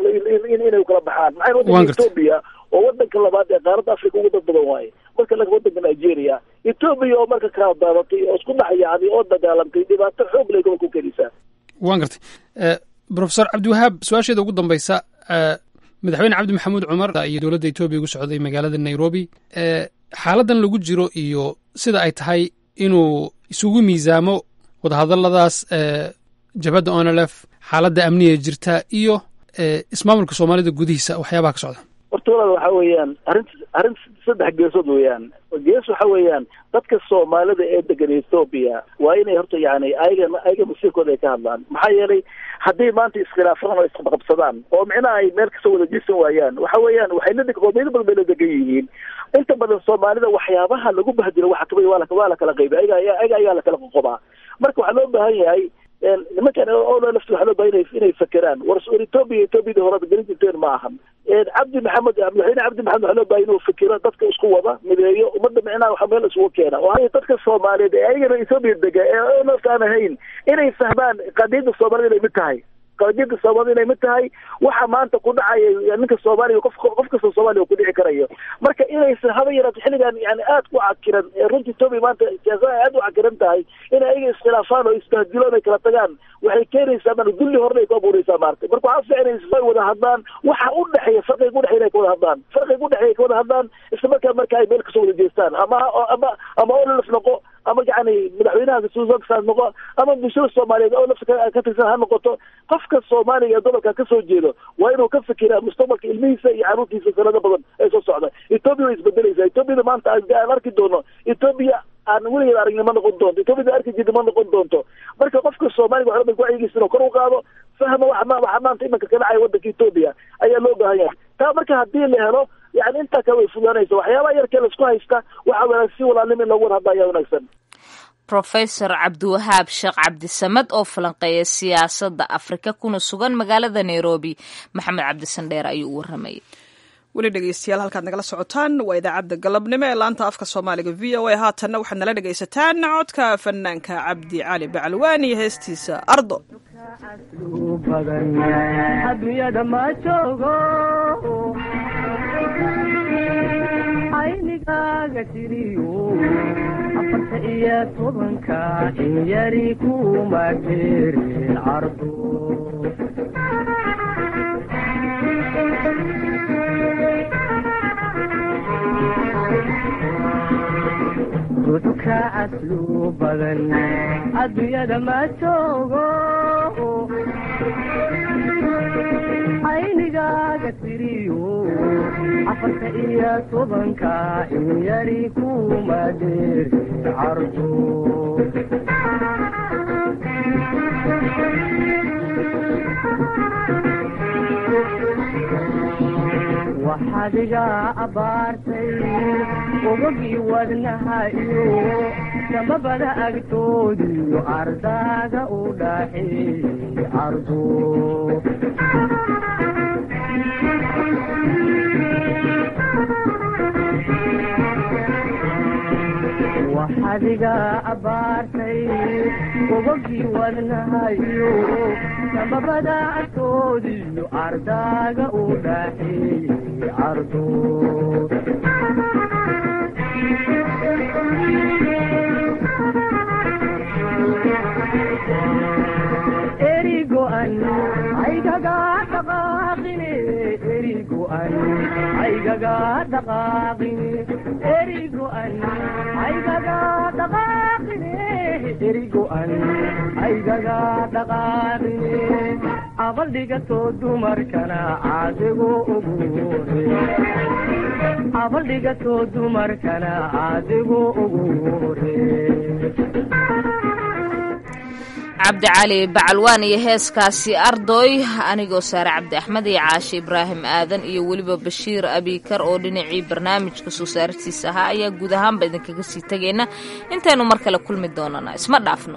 inay kala baxaan maxaa wadanka etoobiya oo wadanka labaad ee qaaradda africa ugu dad badan waaye marka laga wadanka nigeria etoobiya oo marka kala daadatay oo isku dhex yaacday oo dagaalamtay dhibaato xoog leh gobolka u keenaysaa waan gartay profesor cabdiwahaab su-aasheeda ugu dambeysa madaxweyne cabdi maxamuud cumar iyo dowladda etoobiya ugu socday magaalada nairobi xaaladan lagu jiro iyo sida ay tahay inuu isugu miisaamo wadahadaladaas jabhadda onlf xaaladda amniga jirta iyo ismaamulka soomaalida gudihiisa waxyaabaha ka socda horta walaal waxa weeyaan arrin arrin saddex geesood weeyaan gees waxa weeyaan dadka soomaalida ee degan ethoobia waa inay horta yani ayaga ayaga masiirkooda ay ka hadlaan maxaa yeelay haddii maanta iskhilaafaan oo isqabqabsadaan oo micnaha ay meel kasoo wada jeesan waayaan waxa weeyaan waxay la qoomiyado badan bay la degan yihiin inta badan soomaalida waxyaabaha lagu bahdilo waxa kamid waa la waa la kala qayba ayaga ayaga ayaa la kala qoqobaa marka waxaa loo baahan yahay nimankan oo lafti waxaa loo baahan inay fakeraan war war ethoobia ethoobiyada horada gelin jirteen ma ahan cabdi maxamed madaxweyne cabdi maxamed waxaa loo baahan inuu fikiro dadka isku wada mideeyo ummadda micnaha waxa meel isugu keena oo dadka soomaaliyeed ee ayagana ethoobia dega ee nafta aan ahayn inay fahmaan qadiyadda soomaalida inay mid tahay qadiyadda soomaalida inay mid tahay waxa maanta ku dhacaya ninka soomaaliya qof qof kasta soomaaliya ku dhici karayo marka inaysan haba yaraato xilligan yani aad ku cakiran runta ethoobia maanta siyaasada aad u cakiran tahay inay ayaga iskhilaafaan oo isbahdiloon ay kala tagaan waxay keenaysaa man dulli horna ay ku abuureysaa maarta marka waxaa fiicnaysa ay wada hadlaan waxa u dhexeeya farqiga udhexeya inay ka wada hadlaan farqiga udhexeya ay ka wada hadlaan isla markaa marka ay meel kasoo wada jeestaan ama ama ama ololaf noqo ama yani madaxweynaha suusan noqo ama bulshada soomaaliyeed oo lafta ka tirsan ha noqoto qofka soomaaliga ee gobolka kasoo jeedo waa inuu ka fikiraa mustaqbalka ilmihiisa iyo caruurtiisa sanado badan ee soo socda ethoobia way isbedelaysaa ethoobiada maanta aan arki doono ethoobia aan weligeed aragni ma noqon doonto ethoobiyada arki jirta ma noqon doonto marka qofka soomaaliga waxba bay wacyigiisa inuu kor u qaado fahma waxa waxa maanta imanka ka dhacaya waddanka ethoobia ayaa loo baahan yahay taa marka haddii la helo yani intaa kale way fudaanaysa waxyaabaha yarkee laisku haysta waxa wanaagsan si walaalnimo in loogu wada hadla ayaa wanaagsan rofesor cabdiwahaab sheekh cabdisamed oo falanqeeya siyaasadda afrika kuna sugan magaalada nairobi maxamed cabdisandheer ayuu u waramayay weli dhegeystayaal halkaad nagala socotaan waa idaacadda galabnimo ee laanta afka soomaaliga v o a haatanna waxaad nala dhegaysataan codka fanaanka cabdi cali bacalwaan iyo heestiisa ardo adunyada ma joogo aynigaaga tiriyo afarta iyo tobanka in yari kuma jeerin cardo duduka aslu badan adduunyada ma joogo aynigaaga tiriyo afarta iyo tobanka in yari kuma dheerin cardo waxaad iga abaartay ogogii wadnaha iyo samabada agtoodiyo ardaaga u dhaxeeyey ardo waxaad iga abaartay ogogii wadnaha iyo samabada agtoodiyo ardaaga u dhaxeeyey ardo erigoan aygaga dhaqaaqine erigoan aygaga dhaqaaqine erigoan aygaga dhaqaaqine erigoan aygaga dhaqaaqine abaldhigatoo dumarkana caadigu ugu hore abaldhigatoo dumarkana caadigu ugu hore cabdicali bacalwaan iyo heeskaasi ardoy anigoo saare cabdi axmed iyo caashe ibraahim aadan iyo weliba bashiir abikar oo dhinacii barnaamijka soo saartiisa ahaa ayaa guud ahaanba idinkaga sii tegayna intaynu mar kale kulmi doonana isma dhaafno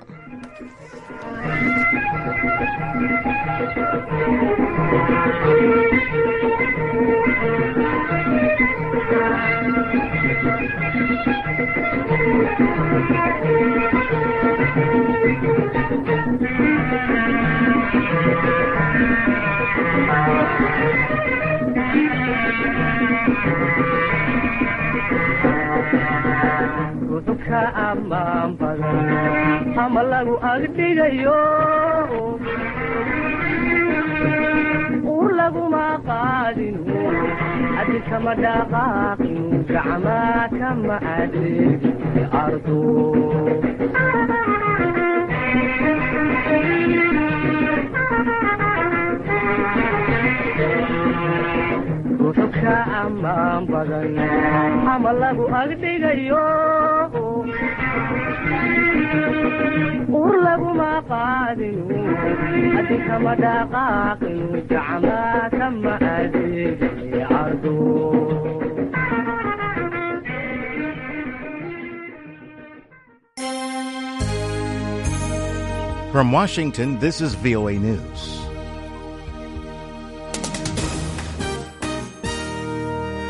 duduka amaan badan ama lagu agdhigayo ur laguma qaadinu adi kama dhaqaaqinu gacma kama adeegi ardo duduka ka ammaan badan ama lagu agdhigayo ur laguma qaadinu adinkama dhaqaaqinu gacma kama adeegay cardo From Washington, this is VOA News.